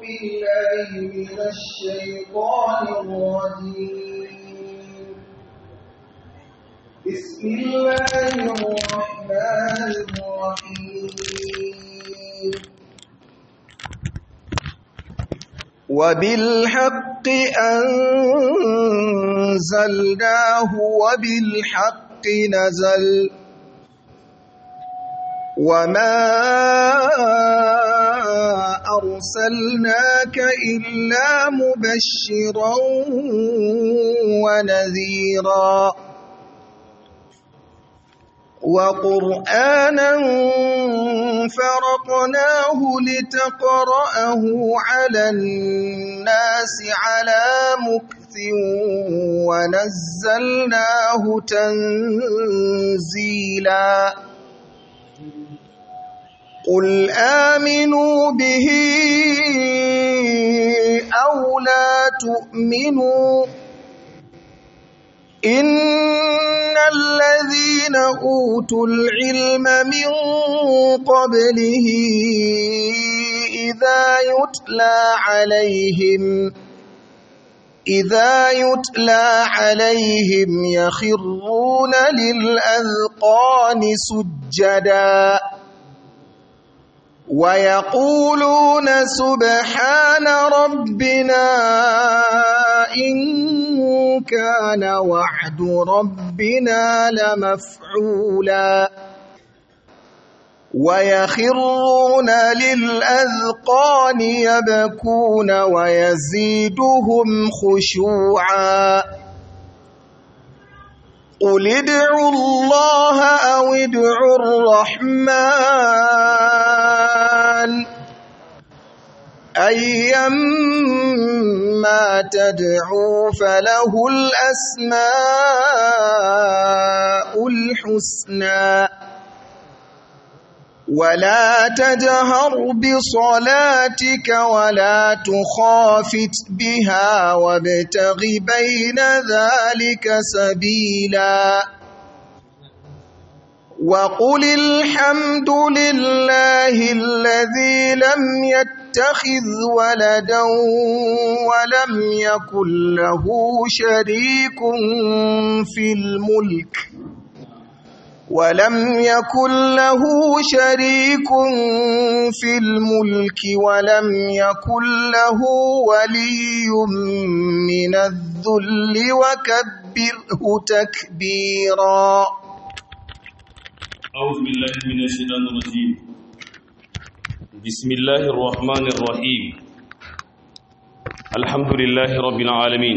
بالله من الشيطان الرجيم بسم الله الرحمن الرحيم وبالحق أنزلناه وبالحق نزل وما أرسلناك إلا مبشرا ونذيرا وقرآنا فرقناه لتقرأه على الناس على مكث ونزلناه تنزيلا قل آمنوا به أو لا تؤمنوا إن الذين أوتوا العلم من قبله إذا يتلى عليهم إذا يتلى عليهم يخرون للأذقان سجدا ويقولون سبحان ربنا إن كان وعد ربنا لمفعولا ويخرون للأذقان يبكون ويزيدهم خشوعا قل ادعوا الله أو ادعوا الرحمن أيما تدعوا فله الأسماء الحسنى ولا تجهر بصلاتك ولا تخافت بها وابتغ بين ذلك سبيلا وقل الحمد لله الذي لم يتخذ ولدا ولم يكن له شريك في الملك ولم يكن له شريك في الملك ولم يكن له ولي من الذل وكبره تكبيرا أعوذ بالله من الشيطان الرجيم بسم الله الرحمن الرحيم الحمد لله رب العالمين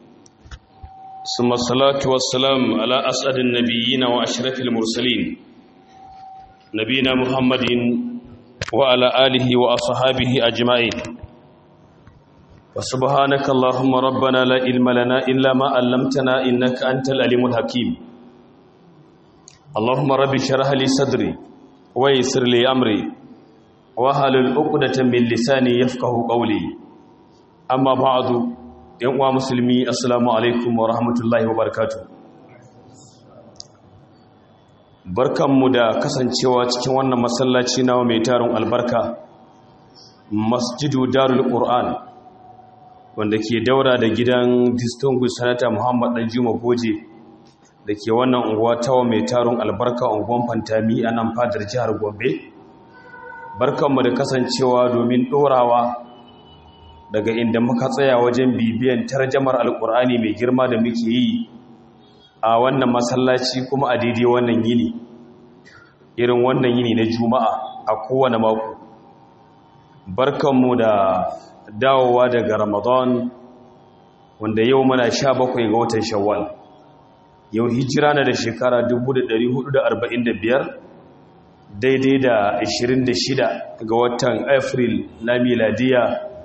ثم الصلاة والسلام على أسعد النبيين وأشرف المرسلين نبينا محمد وعلى آله وأصحابه أجمعين وسبحانك اللهم ربنا لا علم لنا إلا ما علمتنا إنك أنت العليم الحكيم اللهم رب اشرح لي صدري ويسر لي أمري واحلل عقدة من لساني يفقهوا قولي أما بعد yan uwa musulmi assalamu alaikum wa rahmatullahi wa barakatu barkanmu da kasancewa cikin wannan masallaci nawa mai tarin albarka masjidu darul qur'an wanda ke daura da gidan distinguished sanata muhammad dan juma goje da ke wannan unguwa tawa mai tarin albarka unguwan fantami a nan fadar jihar gombe barkanmu da kasancewa domin dorawa daga inda muka tsaya wajen bibiyan tarjamar alkur'ani mai girma da muke yi a wannan masallaci kuma a daidai wannan yini irin wannan yini na juma'a a kowane mako barkanmu da dawowa daga ramadan wanda yau muna sha bakwai ga watan shawwal yau hijira na da shekara 1445 daidai da 26 ga watan april na miladiya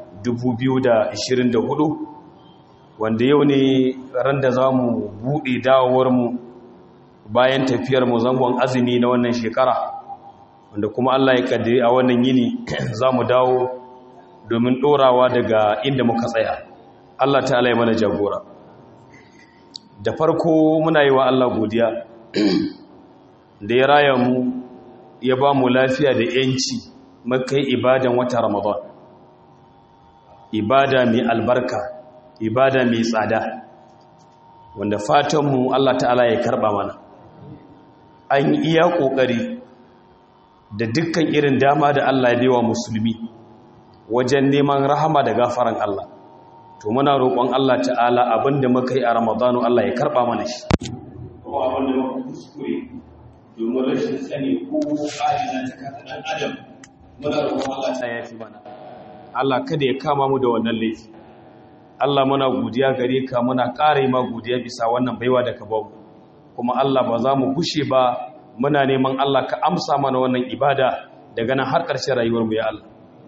2024 wanda yau ne ran da za mu buɗe dawowarmu bayan tafiyarmu zangon azumi na wannan shekara wanda kuma Allah ya kaddare a wannan yini za mu dawo domin ɗorawa daga inda muka tsaya Allah ta ya mana jagora da farko muna yi wa Allah godiya da ya raya mu ya ba mu lafiya da yanci makai ibadan wata ramadan ibada mai albarka ibada mai tsada wanda fatanmu Allah ta'ala ya karɓa mana an yi iya ƙoƙari da dukkan irin dama da Allah ya bewa musulmi wajen neman rahama da gafaran Allah to muna roƙon Allah ta'ala abinda muka yi a Ramadanu Allah ya karɓa mana shi ko abinda muka kuskure domin rashin sani ko ƙa'ida ta kasa ɗan adam muna roƙon Allah ta yafi mana Allah kada ya kama mu da wannan laifi Allah muna godiya gare ka muna ƙara ma godiya bisa wannan baiwa da ka bamu kuma Allah ba za mu gushe ba muna neman Allah ka amsa mana wannan ibada daga nan har ƙarshen rayuwar mu ya Allah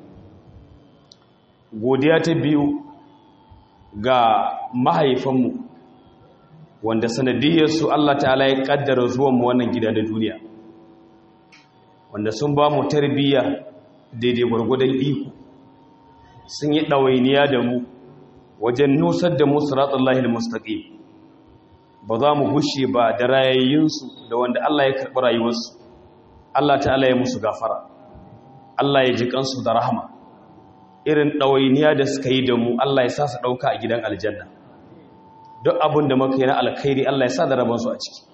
godiya ta biyu ga mahaifanmu wanda sanadiyarsu Allah ta'ala ya kaddara zuwan mu wannan gida da duniya wanda sun ba mu tarbiyya daidai gwargwadon iko sun yi ɗawainiya da mu wajen nusar da mu siratullahi al-mustaqim ba za mu gushe ba da rayayyunsu da wanda Allah ya karɓi rayuwarsu Allah ta'ala ya musu gafara Allah ya ji kansu da rahama irin ɗawainiya da suka yi da mu Allah ya sa su ɗauka a gidan aljanna duk abin da muka yi na alkhairi Allah ya sa da rabansu a ciki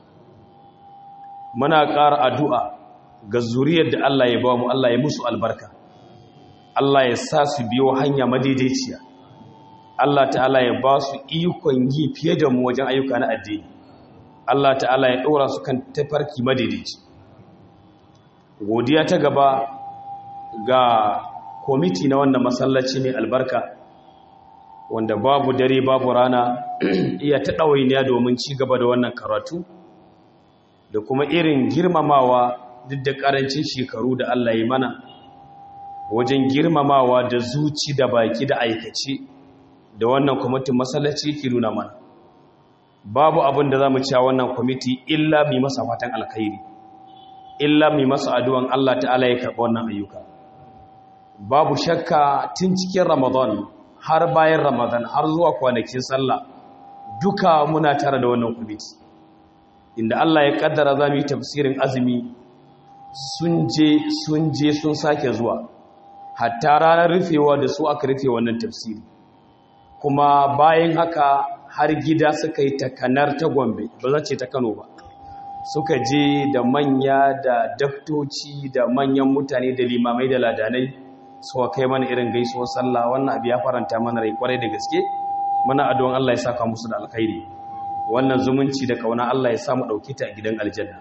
muna ƙara addu'a ga zuriyar da Allah ya ba mu Allah ya musu albarka Allah ya sa su biyo hanya madaidaiciya Allah ta'ala ya ba su ikon yi fiye da mu wajen ayyuka na addini Allah ta'ala ya ɗora su kan tafarki madaidaici godiya ta gaba ga kwamiti na wannan masallaci mai albarka wanda babu dare babu rana iya ta ɗawainiya domin ci gaba da wannan karatu da kuma irin girmamawa duk da ƙarancin shekaru da Allah ya mana wajen girmamawa da zuci da baki da aikace da wannan kwamitin masallaci ke nuna mana babu abin da za mu cewa wannan kwamiti illa mai masa fatan alkhairi illa mai masa addu'an Allah ta'ala ya karɓi wannan ayyuka babu shakka tun cikin ramadan har bayan ramadan har zuwa kwanakin sallah duka muna tare da wannan kwamiti inda Allah ya kaddara za mu yi tafsirin azumi sun je sun je sun sake zuwa hatta ranar rufewa da su aka rufe wannan tafsiri kuma bayan haka har gida suka yi takanar ta gombe ba za ce ta kano ba suka je da manya da daftoci da manyan mutane da limamai da ladanai suka kai mana irin gaisuwar sallah wannan abu ya faranta mana rai kwarai da gaske muna addu'an Allah ya saka musu da alkhairi wannan zumunci da kauna Allah ya samu dauke ta a gidan aljanna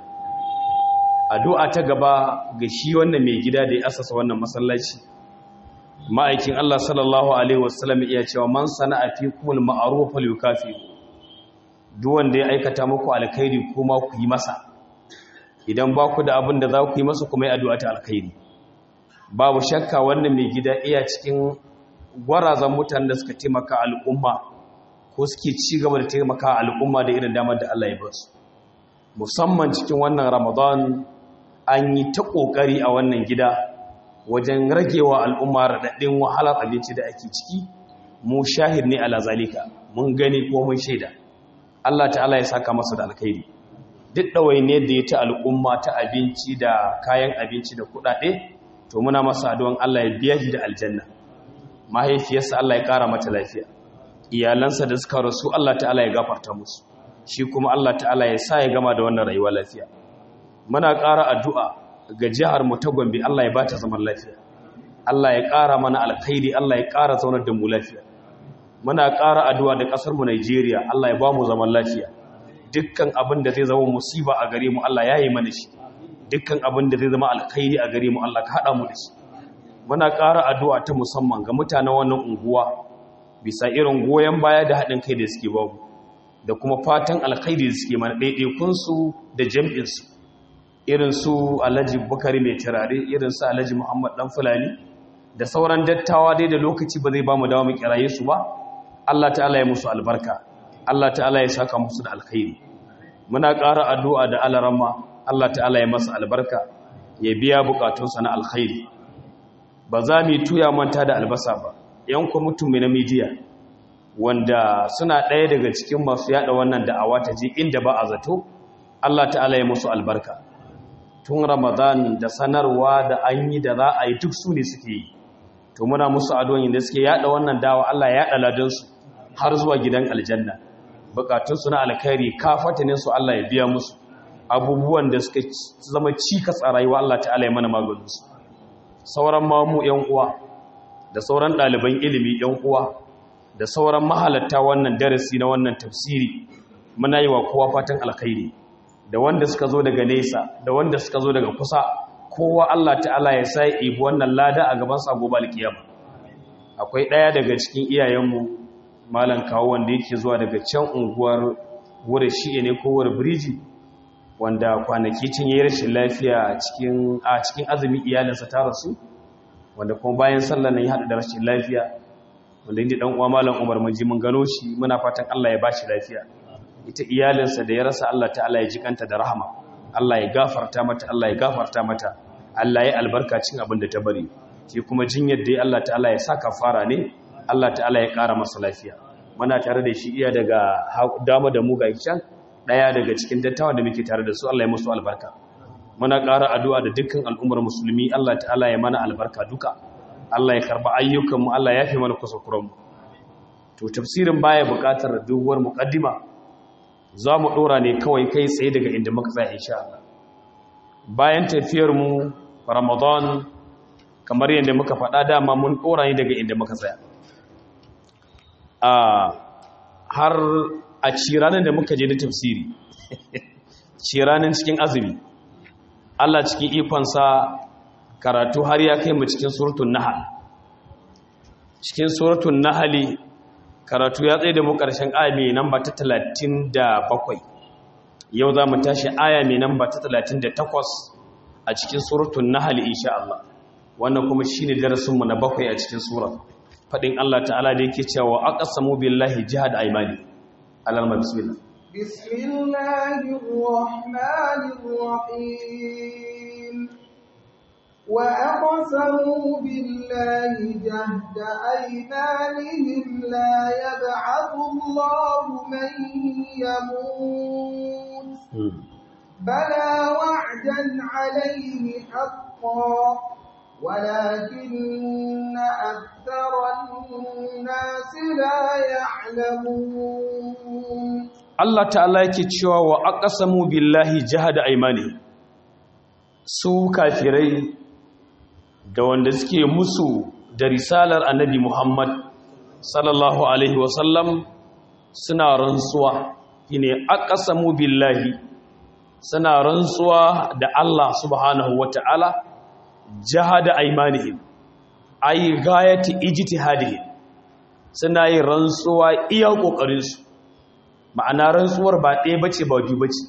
addu'a ta gaba ga shi wannan mai gida da ya asasa wannan masallaci ma'aikin Allah sallallahu alaihi wasallam iya cewa man sana'a fi kumul ma'ruf fal yukafi duk wanda ya aikata muku alkhairi kuma ku yi masa idan ba ku da abin da za ku yi masa kuma yi addu'a ta alkhairi babu shakka wannan mai gida iya cikin gwarazan mutanen da suka taimaka al'umma ko suke ci gaba da taimaka al'umma da irin damar da Allah ya ba su musamman cikin wannan ramadan an yi ta ƙoƙari a wannan gida wajen ragewa al'umma raɗaɗɗin wahalar abinci da ake ciki mu shahid ne ala zalika mun gani ko mun shaida Allah ta'ala ya saka masa da alkhairi duk ɗawainiyar da ya ta al'umma ta abinci da kayan abinci da kuɗaɗe to muna masa addu'an Allah ya biya shi da aljanna mahaifiyarsa Allah ya ƙara mata lafiya iyalansa da suka rasu Allah ta'ala ya gafarta musu shi kuma Allah ta'ala ya sa ya gama da wannan rayuwa lafiya muna ƙara addu'a ga jihar mu ta Gombe Allah ya bata zaman lafiya Allah ya ƙara mana alkhairi Allah ya ƙara zaunar da mu lafiya muna ƙara addu'a da ƙasar mu Najeriya Allah ya ba mu zaman lafiya dukkan abin da zai zama musiba a gare mu Allah ya yi mana shi dukkan abin da zai zama alkhairi a gare mu Allah ka haɗa mu da shi muna ƙara addu'a ta musamman ga mutanen wannan unguwa bisa irin goyon baya da haɗin kai da suke babu da kuma fatan alkhairi da suke mana ɗaiɗaikunsu da jam'insu irin su alhaji bukari mai turare irin su alhaji muhammad ɗan fulani da sauran dattawa dai da lokaci ba zai ba mu dawo mu kiraye su ba allah ta'ala ya musu albarka allah ta'ala ya saka musu da alkhairi muna ƙara addu'a da alarama allah ta'ala ya masa albarka ya biya bukatunsa na alkhairi ba za mu yi tuya manta da albasa ba yan kwamitin mai na midiya wanda suna ɗaya daga cikin masu yada wannan da'awa ta ji inda ba a zato Allah ta'ala ya musu albarka tun ramadan da sanarwa da an yi da za a yi duk su ne suke yi to muna musu addu'o'in da suke yada wannan dawa Allah ya yada ladan su har zuwa gidan aljanna bukatun su na alkhairi kafatanin su Allah ya biya musu abubuwan da suka zama cikas a rayuwa Allah ta'ala ya mana maganin su sauran mamu yan uwa da sauran ɗaliban ilimi yan uwa da sauran mahalatta wannan darasi na wannan tafsiri muna yi wa kowa fatan alkhairi da wanda suka zo daga nesa da wanda suka zo daga kusa kowa Allah ta'ala ya sa ibi wannan lada a gaban sa gobe alkiyama akwai ɗaya daga cikin iyayenmu malam kawo wanda yake zuwa daga can unguwar wurin shi'e ne ko wurin biriji wanda kwanaki cin yayi rashin lafiya cikin a cikin azumi iyalinsa ta rasu wanda kuma bayan sallar nan ya haɗu da rashin lafiya wanda inda dan uwa malam Umar mun ji mun gano shi muna fatan Allah ya bashi lafiya ita iyalinsa da ya rasa Allah ta'ala ya jikanta da rahama Allah ya gafarta mata Allah ya gafarta mata Allah ya albarka cin abin da ta bari shi kuma jinyar da Allah ta'ala ya saka fara ne Allah ta'ala ya ƙara masa lafiya muna tare da shi iya daga dama da mu ga can daya daga cikin dattawa da muke tare da su Allah ya musu albarka muna ƙara addu'a da dukkan al'ummar musulmi Allah ta'ala ya mana albarka duka Allah ya karba ayyukanmu Allah ya fi mana kusakuranmu to tafsirin baya buƙatar duwar muƙaddima za mu ɗora ne kawai kai tsaye daga inda muka tsaya insha Allah bayan tafiyar mu Ramadan kamar yadda muka faɗa dama mun ɗora ne daga inda muka tsaya a har a ciranin da muka je da tafsiri ciranin cikin azumi Allah cikin ikonsa karatu har ya kai mu cikin suratun nahal cikin suratun nahali karatu ya tsaye da mu ƙarshen aya mai namba ta 37 yau za mu tashi aya mai namba ta 38 a cikin suratun nahali insha Allah wannan kuma shine darasinmu na bakwai a cikin surar fadin Allah ta'ala da yake cewa aqsamu billahi jihad aymani alalma bismillah bismillahir rahmanir rahim وأقسموا بالله جهد أيمانهم لا يبعث الله من يموت بلى وعدا عليه حقا ولكن أكثر الناس لا يعلمون Allah ta'ala yake cewa wa aqsamu billahi jahada aymani su kafirai da wanda suke musu da risalar annabi Muhammad sallallahu alaihi wasallam suna rantsuwa shine aqsamu billahi suna rantsuwa da Allah subhanahu wata'ala jahada aymanihim ay gayati ijtihadihim suna yin rantsuwa iya kokarin su ma'ana rantsuwar ba ɗaya bace ba biyu bace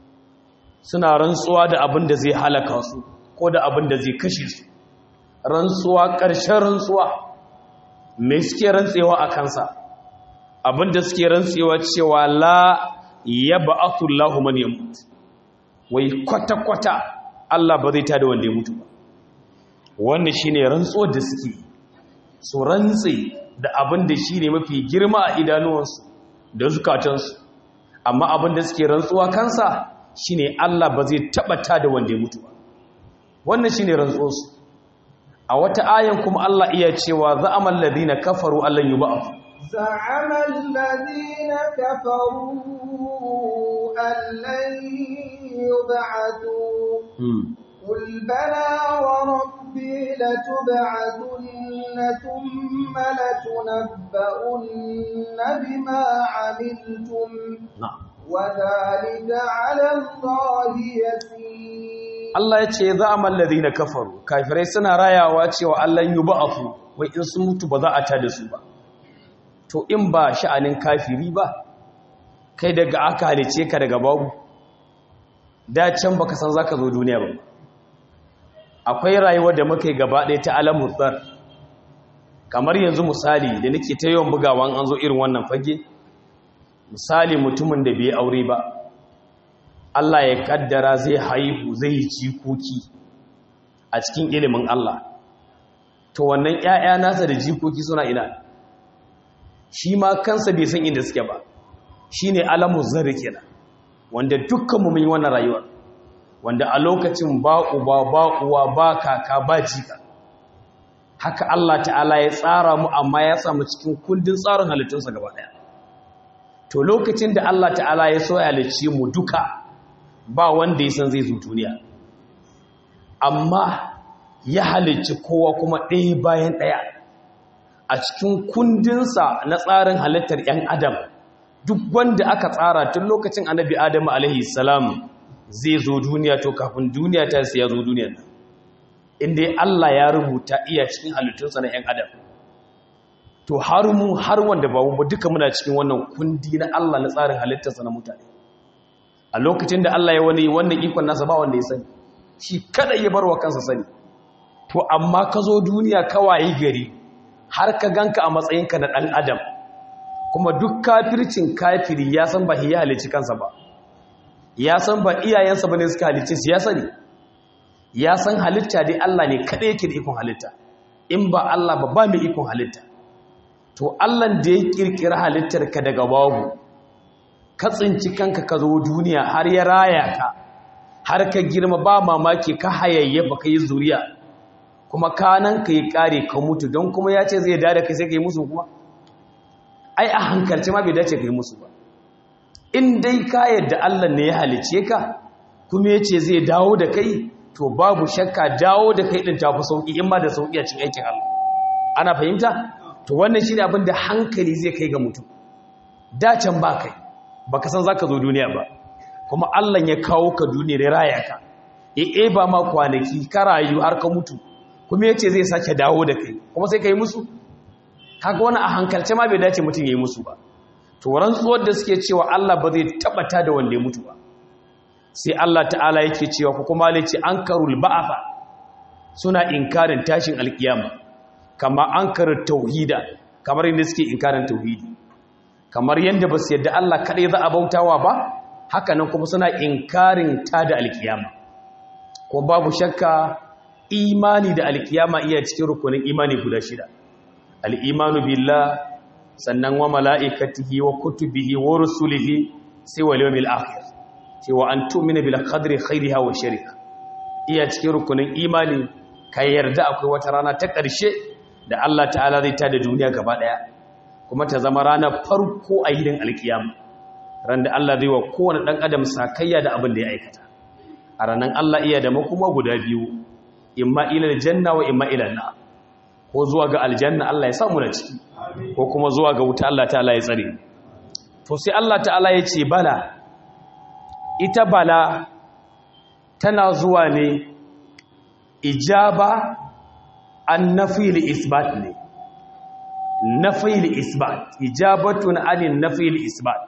suna rantsuwa da abin da zai halaka su ko da abin da zai kashe su rantsuwa ƙarshen rantsuwa mai suke rantsewa a kansa abinda suke rantsewa cewa la ya ba'atu Allahu man yamut wai kwata-kwata Allah ba zai tada wanda ya mutu ba wannan shine rantsuwar da suke su rantse da abin da shine mafi girma a idanuwansu da zukatansu amma abin da suke rantsuwa kansa shine Allah ba zai taba tada wanda ya mutu ba wannan shine rantsuwarsu a wata ayan kuma Allah iya cewa za'amal ladina kafaru allan yub'ath za'ama alladhina kafaru allan yub'athu qul bala wa rabbi latub'athunna thumma latunabba'unna bima 'amiltum na'am wa dhalika 'ala allahi yasir Allah ya ce za a mallazi na kafaru kafirai suna rayawa cewa Allah yi ba'afu wai in sun mutu ba za a tada su ba to in ba sha'anin kafiri ba kai daga aka halice ka daga babu da can baka san zaka zo duniya ba akwai rayuwar da muka yi gaba ɗaya ta alamun tsar kamar yanzu misali da nake ta yawan bugawa an zo irin wannan fage misali mutumin da bai aure ba Allah ya kaddara zai haihu zai yi jikoki a cikin ilimin Allah to wannan ƴaƴa nasa da jikoki suna ina shi ma kansa bai san inda suke ba shine alamu zarri kenan wanda dukkan mu mun yi wannan rayuwar wanda a lokacin ba uba ba uwa ba kaka ba jika haka Allah ta'ala ya tsara mu amma ya samu cikin kundin tsarin halittunsa gaba ɗaya to lokacin da Allah ta'ala ya so ya halicci mu duka ba wanda ya san zai zo duniya amma ya halicci kowa kuma ɗaya bayan ɗaya a cikin kundinsa na tsarin halittar 'yan adam duk wanda aka tsara tun lokacin annabi adamu alaihi salam zai zo duniya to kafin duniya ta sai ya zo duniya inda Allah ya rubuta iya cikin halittunsa na 'yan adam to har mu har wanda ba mu duka muna cikin wannan kundi na Allah na tsarin halittarsa na mutane a lokacin da Allah ya wani wannan ikon nasa ba wanda ya sani shi kada ya bar wa kansa sani to amma ka zo duniya kawai gari har ka ganka a matsayinka na ɗan adam kuma duk kafircin kafiri ya san ba ya halicci kansa ba ya san ba iyayensa ba ne suka halicci su ya sani ya san halitta dai Allah ne kaɗai yake da ikon halitta in ba Allah ba ba mai ikon halitta to Allah da ya ƙirƙira halittar ka daga babu ka tsinci kanka ka zo duniya har ya raya ka har ka girma ba mamaki ka hayayyafa ka yi zuriya kuma kanan ka yi kare ka mutu don kuma ya ce zai dada kai sai ka yi musu kuma ai a hankalci ma bai dace ka yi musu ba in dai ka yadda Allah ne ya halice ka kuma ya ce zai dawo da kai to babu shakka dawo da kai din tafi sauki in ma da sauki a cikin aikin Allah ana fahimta to wannan shine abin da hankali zai kai ga mutum dacen ba kai baka san zaka zo duniya ba kuma Allah ya kawo ka duniya ya raya ka eh ba ma kwanaki ka rayu har ka mutu kuma ya ce zai sake dawo da kai kuma sai ka yi musu kaga wani a hankalce ma bai dace mutum ya yi musu ba to rantsuwar da suke cewa Allah ba zai tabbata da wanda ya mutu ba sai Allah ta'ala yake cewa ko kuma ce an karul ba'afa suna inkarin tashin alkiyama kama an karar tauhida kamar yadda suke inkarin tauhidi kamar yadda ba su yadda Allah kaɗai za a bautawa ba haka nan kuma suna inkarin ta da alkiyama ko babu shakka imani da alkiyama iya cikin rukunin imani guda shida al'imanu billah sannan wa mala'ikatihi wa kutubihi wa rusulihi sai wa liyomil akhir sai wa an tumina bil qadri khairiha wa shari'a iya cikin rukunin imani ka yarda akwai wata rana ta ƙarshe da Allah ta'ala zai tada duniya gaba ɗaya kuma ta zama ranar farko a yinin alkiyama ran da Allah zai wa kowane ɗan adam sakayya da abin da ya aikata a ranar Allah iya da makuma guda biyu imma ilal janna wa imma ilal na ko zuwa ga aljanna Allah ya samu na ciki ko kuma zuwa ga wuta Allah ta'ala ya tsare to sai Allah ta'ala ya ce bala ita bala tana zuwa ne ijaba an nafil isbat ne nafil isbat ijabatun anin nafil isbat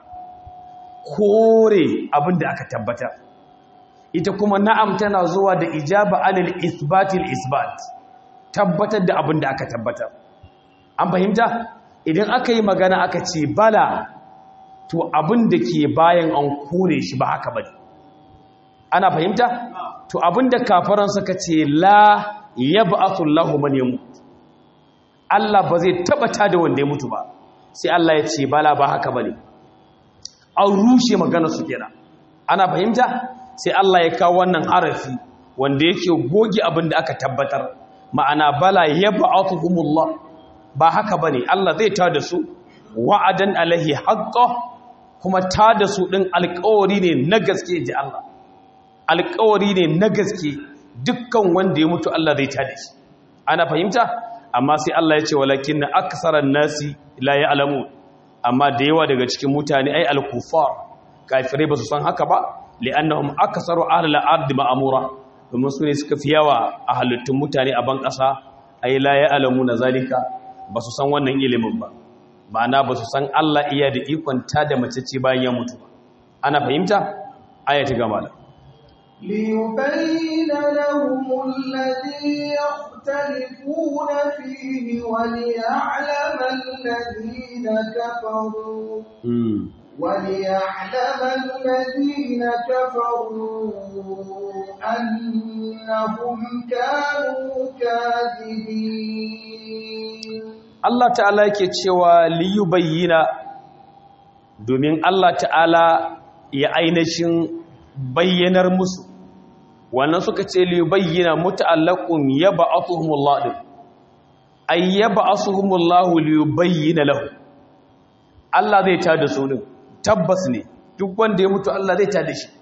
kore abinda aka tabbatar ita kuma na'am tana zuwa da ijaba anil isbatil isbat tabbatar da abin da aka tabbatar an fahimta idan aka yi magana aka ce bala to abin da ke bayan an kore shi ba haka bane ana fahimta to abin da kafaran suka ce la yab'athu Allahu man yamut Allah ba zai tabbata da wanda ya mutu ba sai Allah ya ce bala ba haka bane an rushe magana su kenan ana fahimta sai Allah ya kawo wannan harafi wanda yake goge abin da aka tabbatar ma'ana bala yab'athuhumullah ba haka bane Allah zai ta da su wa'adan alaihi haqqo kuma ta da su din alƙawari ne na gaske ji Allah alƙawari ne na gaske dukkan wanda ya mutu Allah zai ta da shi ana fahimta amma sai Allah ya ce walakinna aktharan nasi la ya'lamun amma da yawa daga cikin mutane ai al-kufar kafirai ba su san haka ba li'annahum aksaru ahli al-ard ma'mura domin su ne suka fi yawa a halittun mutane a ban ƙasa ai la ya'lamuna zalika ba su san wannan ilimin ba ma'ana ba su san Allah iya da ikon ta da mace ce bayan ya mutu ana fahimta aya ta gama da ليبين لهم الذي يختلفون فيه وليعلم الذين كفروا وليعلم الذين كفروا أنهم كانوا كاذبين Allah ta'ala yake cewa liyubayyina domin Allah ta'ala ya ainihin bayyanar musu wannan suka ce liyubayyina muta'allaqun yab'athuhumullah din ayyaba asuhumullahu liyubayyana lahu Allah zai tada su din tabbas ne duk wanda ya mutu Allah zai tada shi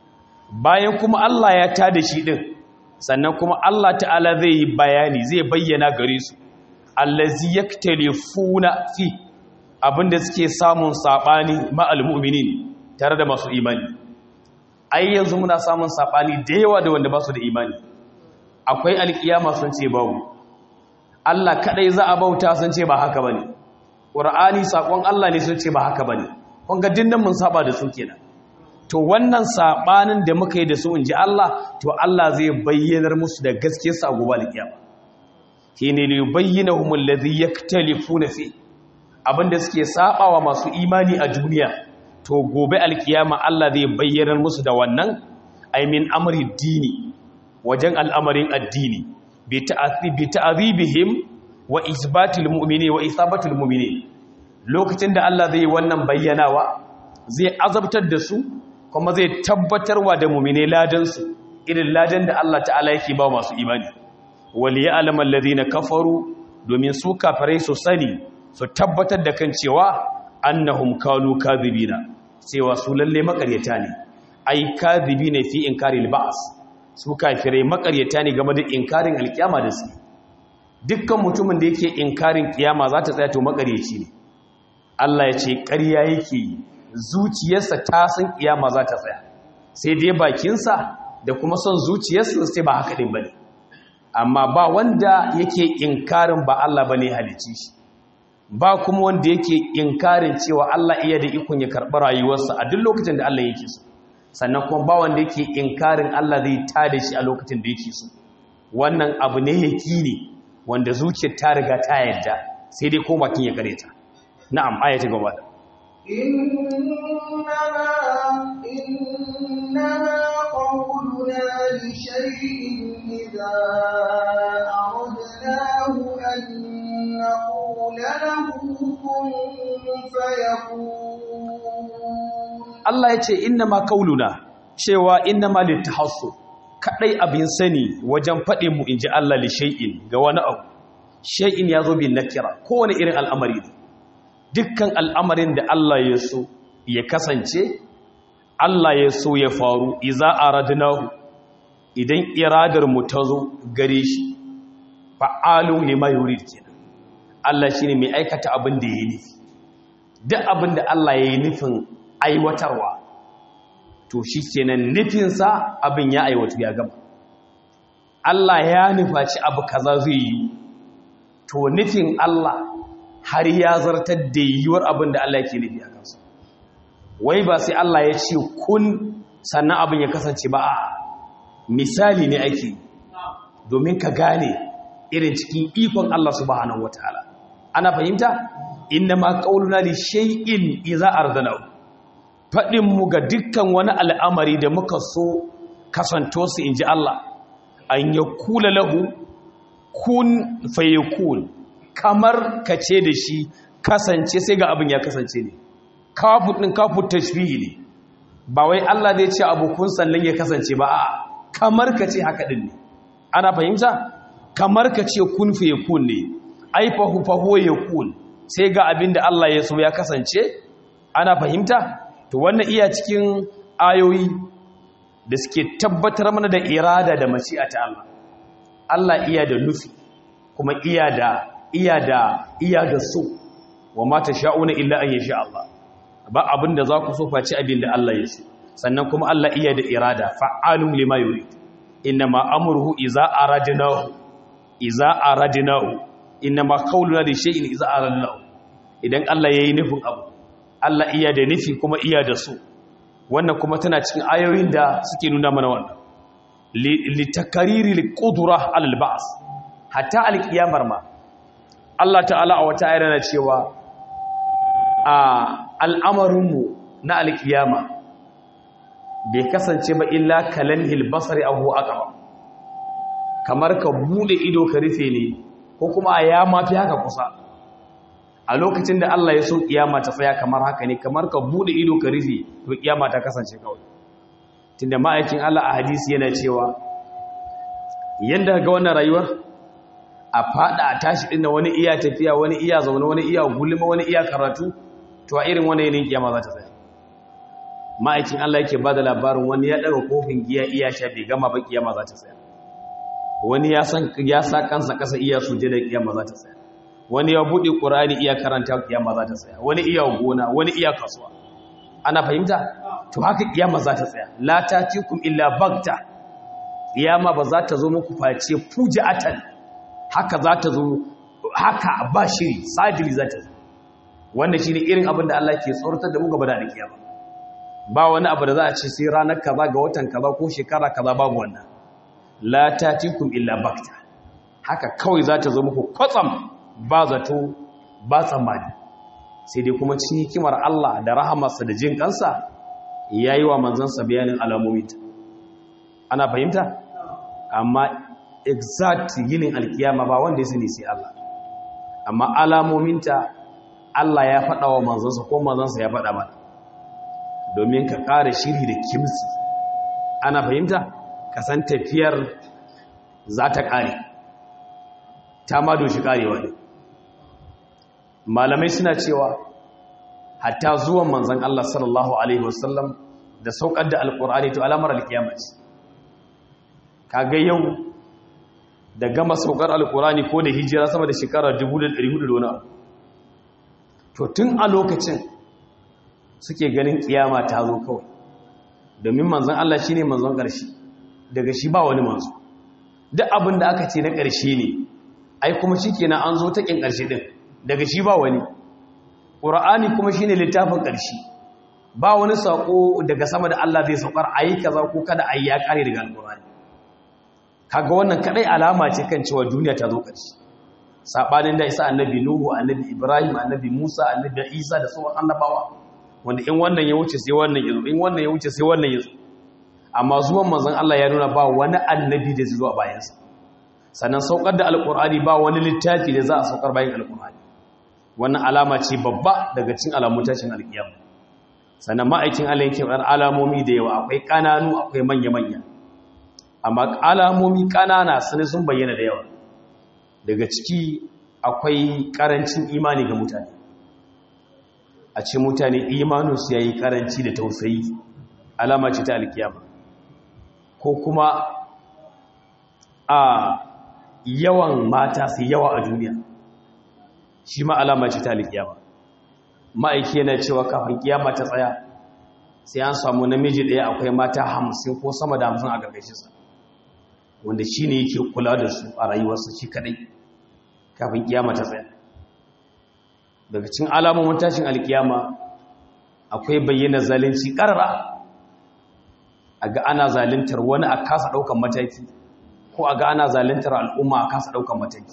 bayan kuma Allah ya tada shi din sannan kuma Allah ta'ala zai yi bayani zai bayyana gare su allazi yaktalifuna fi abinda suke samun sabani ma'al mu'minin tare da masu imani ai yanzu muna samun sabani da yawa da wanda ba su da imani akwai alkiyama sun ce babu Allah kadai za a bauta sun ce ba haka bane Qur'ani sakon Allah ne sun ce ba haka bane kun ga dinnan mun saba da su kenan to wannan sabanin da muka yi da su inji Allah to Allah zai bayyanar musu da gaskiyar sa gobe alkiyama kine li yubayyinahum alladhi yaktalifuna fi abinda suke sabawa masu imani a duniya to gobe alkiyama Allah zai bayyanar musu da wannan ay min amri dini wajen al'amarin addini bi ta'adhibihim wa isbatil mu'mini wa isabatul mu'mini lokacin da Allah zai wannan bayyanawa zai azabtar da su kuma zai tabbatarwa da mu'mine ladan su irin ladan da Allah ta'ala yake ba masu imani wal ya'lam alladhina kafaru domin su kafirai su sani su tabbatar da kan cewa annahum kanu kadhibina cewa su lalle makaryata ne ai kadhibina fi inkaril ba's su kafirai makaryata ne game da inkarin alkiyama da su dukkan mutumin da yake inkarin kiyama za ta tsaya to makaryaci ne Allah ya ce ƙarya yake zuciyarsa ta san kiyama za ta tsaya sai dai bakinsa da kuma son zuciyarsa sai ba haka din bane amma ba wanda yake inkarin ba Allah bane halicci shi ba kuma wanda yake inkarin cewa Allah iya da ikon ya karɓi rayuwarsa a duk lokacin da Allah yake so sannan kuma ba wanda yake inkarin Allah zai tada shi a lokacin da yake so wannan abu ne yaki ne wanda zuciyar ta riga ta yarda sai dai ko bakin ya kare ta na'am ayati gaba da إنما إنما قولنا لشيء إذا أردناه أن نقول له كن فيكون Allah ya ce innama kauluna cewa innama litahassu kadai abin sani wajen faɗin mu inji Allah li shay'in ga wani abu shay'in yazo bin nakira kowane irin al'amari ne dukkan al'amarin da Allah ya so ya kasance Allah ya so ya faru iza aradnahu idan iradar mu ta zo gare shi fa'alu lima yurid kenan Allah shine mai aikata abin da yayi nufi duk abin da Allah yayi nufin aiwatarwa to shi kenan nufinsa abin ya aiwatu ya gama Allah ya nufaci abu kaza zai yi to nufin Allah har ya zartar da yiwuwar abin da Allah yake nufi a kansu wai ba sai Allah ya ce kun sannan abin ya kasance ba a misali ne ake domin ka gane irin cikin ikon Allah subhanahu wataala ana fahimta inna ma qauluna li shay'in idza ardanahu faɗinmu ga dukkan wani al'amari da muka so kasanto su in ji Allah an ya kula lahu kun faye kun kamar ka ce da shi kasance sai ga abin ya kasance ne kafin ɗin kafin tashbihi ne ba wai Allah zai ce abu kun sannan ya kasance ba a kamar ka ce haka ɗin ne ana fahimta kamar ka ce kun faye kun ne ai fahu fahu ya kun sai ga abin da Allah ya so ya kasance ana fahimta to wannan iya cikin ayoyi da suke tabbatar mana da irada da mashi'a ta Allah Allah iya da nufi kuma iya da iya da iya da so wa ma sha'una illa an yasha Allah ba abinda za ku so face abin da Allah ya so sannan kuma Allah iya da irada fa'alun lima yurid inma amruhu iza aradnahu iza aradnahu inma qawluna li shay'in iza aradnahu idan Allah yayi nufin abu Allah iya da nufi kuma iya da su wannan kuma tana cikin ayoyin da suke nuna mana wannan litakariri liqudra alal ba's hatta alqiyamar ma Allah ta'ala a wata ayar na cewa a al'amarinmu na alqiyama bai kasance ba illa kalanhil basari ahu aqaba kamar ka bude ido ka rufe ne ko kuma ya mafi haka kusa a lokacin da Allah ya so kiyama ta tsaya kamar haka ne kamar ka bude ido ka rufe to kiyama ta kasance kawai tunda ma'aikin Allah a hadisi yana cewa yanda ga wannan rayuwar a fada a tashi din wani iya tafiya wani iya zaune wani iya gulma wani iya karatu to a irin wani yanayin kiyama za ta tsaya ma'aikin Allah yake bada labarin wani ya daga kofin giya iya sha bai gama ba kiyama za ta tsaya wani ya san ya sa kansa kasa iya suje da kiyama za ta tsaya wani ya bude qur'ani iya karanta kiyama za ta tsaya wani iya gona wani iya kasuwa ana fahimta to haka kiyama za ta tsaya la tatikum illa bagta kiyama ba za ta zo muku face fuja'atan haka za ta zo haka ba shiri sadiri za ta zo wanda shine irin abin da Allah ke tsoratar da mu gaba da kiyama ba wani abu da za a ce sai ranar kaza ga watan kaza ko shekara kaza babu wannan la tatikum illa bakta haka kawai za ta zo muku kwatsam ba zato ba tsammani sai dai kuma cikin hikimar Allah da rahamarsa da jin kansa yayi wa manzansa bayanin alamominta ana fahimta amma exact yinin alkiyama ba wanda ya sani sai Allah amma alamominta Allah ya faɗa wa manzansa ko manzansa ya faɗa mana domin ka ƙara shiri da kimsi ana fahimta ka san tafiyar za ta ƙare ta ma doshi ƙarewa ne malamai suna cewa hatta zuwan manzan Allah sallallahu Alaihi wasallam da saukar da alƙur'ani to alamar alkiyama ce kaga yau da gama saukar alƙur'ani ko da hijira sama da shekara 1400 da wani abu to tun a lokacin suke ganin kiyama ta zo kawai domin manzon Allah shine manzon ƙarshe daga shi ba wani manzo duk abin da aka ce na ƙarshe ne ai kuma shikenan an zo ta kin ƙarshe din daga shi ba wani Qur'ani kuma shine littafin ƙarshe ba wani sako daga sama da Allah zai saukar ayi kaza ko kada ayi ya kare daga alqur'ani kaga wannan kadai alama ce kan cewa duniya ta zo ƙarshe sabanin da isa annabi nuhu annabi ibrahim annabi musa annabi isa da sauran annabawa wanda in wannan ya wuce sai wannan ya zo in wannan ya wuce sai wannan ya zo amma zuwan manzon Allah ya nuna ba wani annabi da zai zo a bayansa sannan saukar da alqur'ani ba wani littafi da za a saukar bayan alqur'ani wannan alama ce babba daga cikin alamun tashin alkiyama sannan ma'aikin Allah yake bar alamomi da yawa akwai kananu akwai manya manya amma alamomi kanana sun sun bayyana da yawa daga ciki akwai karancin imani ga mutane a ce mutane imaninsu ya yi karanci da tausayi alama ce ta alkiyama ko kuma a yawan mata su yawa a duniya shi ma alama ce ta alkiyama ma'aiki yana cewa kafin kiyama ta tsaya sai an samu namiji ɗaya akwai mata hamsin ko sama da hamsin a ƙarƙashinsa wanda shi ne yake kula da su a rayuwarsa shi kaɗai kafin kiyama ta tsaya daga cikin alamomin tashin alkiyama akwai bayyana zalunci ƙarara a ga ana zaluntar wani a kasa ɗaukan mataki ko a ga ana zaluntar al'umma a kasa ɗaukan mataki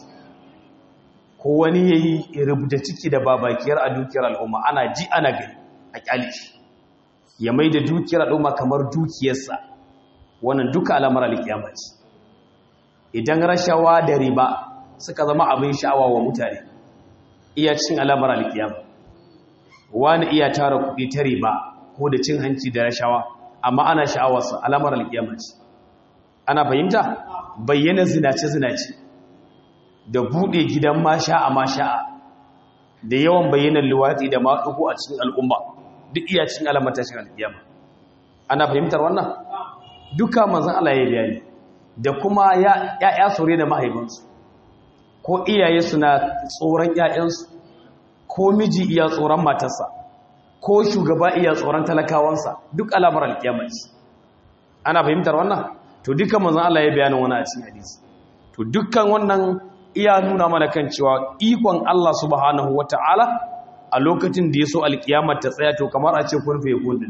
ko wani ya yi rubuta ciki da babakiyar a dukiyar al'umma ana ji ana gani a ƙyale shi ya mai da dukiyar al'umma kamar dukiyarsa wannan duka alamar alkiyama ce idan rashawa da riba suka zama abin sha'awa wa mutane iya cin alamar alkiyama wani iya tara kuɗi ta riba ko da cin hanci da rashawa amma ana sha'awarsa alamar alkiyama ce ana fahimta bayyana zinace-zinace da buɗe gidan masha'a masha'a da yawan bayyanar luwatsi da maɗugo a cikin al'umma duk iya cin alamar tashin alkiyama ana fahimtar wannan duka manzan Allah ya bayani da kuma ya'ya sore da mahaifinsu ko iyaye suna tsoron ‘ya'yansu ko miji iya tsoron matarsa ko shugaba iya tsoron talakawansa duk alamar alƙiyamaci ana fahimtar wannan to dukkan manzan Allah ya bayanin wani a cikin hadisi to dukkan wannan iya nuna mana kan cewa ikon Allah subhanahu wata'ala a lokacin da ya so alƙiyamar ta tsaya to kamar a ce kurfe ya kundin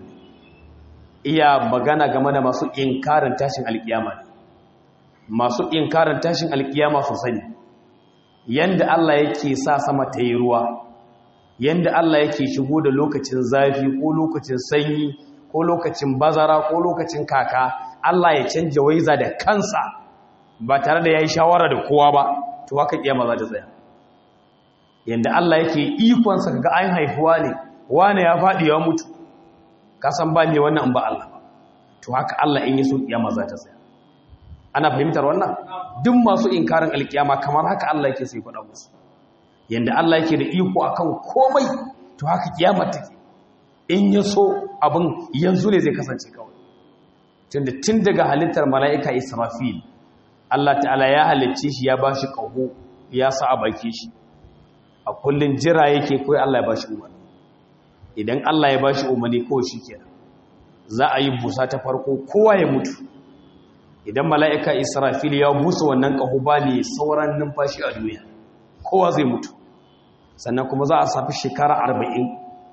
iya magana game da masu inkarin tashin alƙiyama masu inkarin tashin alƙiyama sosai ne yanda Allah yake sa sama ta yi ruwa yanda Allah yake shigo da lokacin zafi ko lokacin sanyi ko lokacin bazara ko lokacin kaka Allah ya canja waiza da kansa ba tare da yayi shawara da kowa ba to haka kiyama za ta tsaya yanda Allah yake ikon sa ga an haifuwa ne wani ya fadi ya mutu ka san ba ne wannan ba Allah ba to haka Allah in yi so kiyama za ta tsaya ana fahimtar wannan duk masu inkarin alkiyama kamar haka Allah yake sai faɗa musu yanda Allah yake da iko akan komai to haka kiyama take in ya so abin yanzu ne zai kasance kawai tunda tun daga halittar mala'ika Israfil Allah ta'ala ya halicce shi ya bashi ƙaho ya sa a baki shi a kullun jira yake kawai Allah ya bashi umarni idan Allah ya bashi umarni kawai shikenan za a yi busa ta farko kowa ya mutu idan mala'ika Israfil ya busa wannan ƙaho ba ne sauran numfashi a duniya kowa zai mutu sannan kuma za a safi shekara arba'in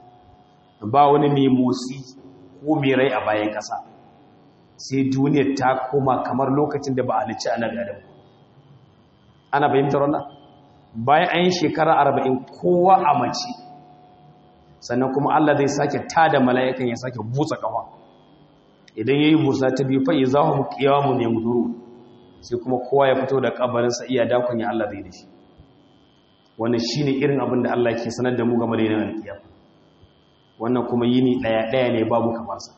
ba wani mai motsi ko mai rai a bayan ƙasa sai duniyar ta koma kamar lokacin da ba a halicci annabi adam ana fahimtar wannan bayan an yi shekara arba'in kowa a mace sannan kuma Allah zai sake tada mala'ikan ya sake busa kafa idan yayi busa ta biyu fa izahum qiyamun yamduru sai kuma kowa ya fito da kabarinsa iya dakon ya Allah zai da shi wannan shine irin abin da Allah ke sanar da mu game da yinin alkiyama wannan kuma yini daya daya ne babu kamar sa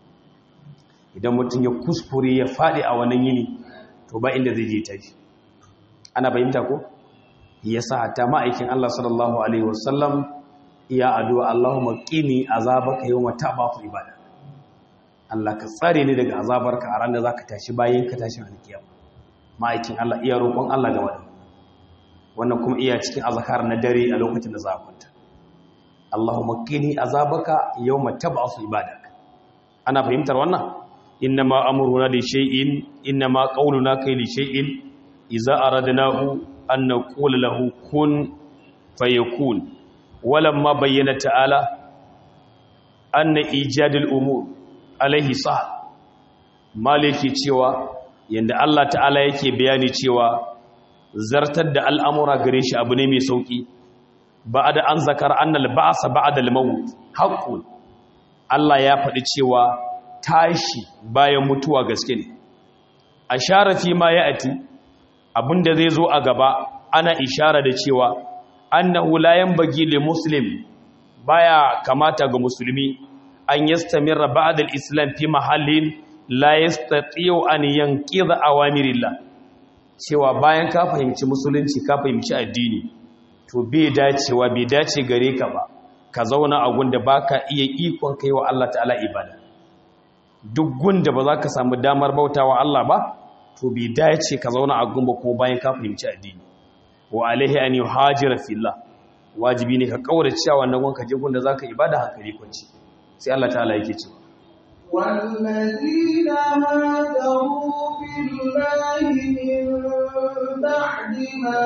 idan mutum ya kuskure ya faɗi a wannan yini to ba inda zai je tashi ana bayyanta ko yasa hatta ma'aikin Allah sallallahu alaihi wasallam ya addu'a Allahumma qini azabaka yawma tabafu ibada Allah ka tsare ni daga azabarka a ran da zaka tashi bayan ka tashi alkiyama ma'aikin Allah iya roƙon Allah ga wannan wannan kuma iya cikin azkar na dare a lokacin da za ka kwanta Allahumma qini azabaka yawma tabafu ibadaka ana fahimtar wannan innama amruna li shay'in innama qawluna kai li shay'in idza aradnahu an naqula lahu kun fayakun walamma bayyana ta'ala anna ijadul umur alaihi sah maliki cewa yanda Allah ta'ala yake bayani cewa zartar da al'amura gare shi abu ne mai sauki ba'da an zakar annal ba'sa ba'da al-maut haqqun Allah ya faɗi cewa tashi bayan mutuwa gaske ne a sharafi ma ya ati abinda zai zo a gaba ana ishara da cewa annahu la yanbaghi li muslim baya kamata ga musulmi an yastamirra ba'da al-islam fi mahallin la yastati'u an yanqidha awamirillah cewa bayan ka fahimci musulunci ka fahimci addini to bai dacewa bai dace gare ka ba ka zauna a gunda baka iya ikon kai wa Allah ta'ala ibada duk gunda ba za ka samu damar bautawa Allah ba to bai dace ka zauna a gumba kuma bayan ka fahimci addini wa alaihi an yuhajira fillah wajibi ne ka kaura cewa wannan gonka je gunda zaka ibada hankali kwanci sai Allah ta'ala yake cewa والذين هاجروا في الله من بعد ما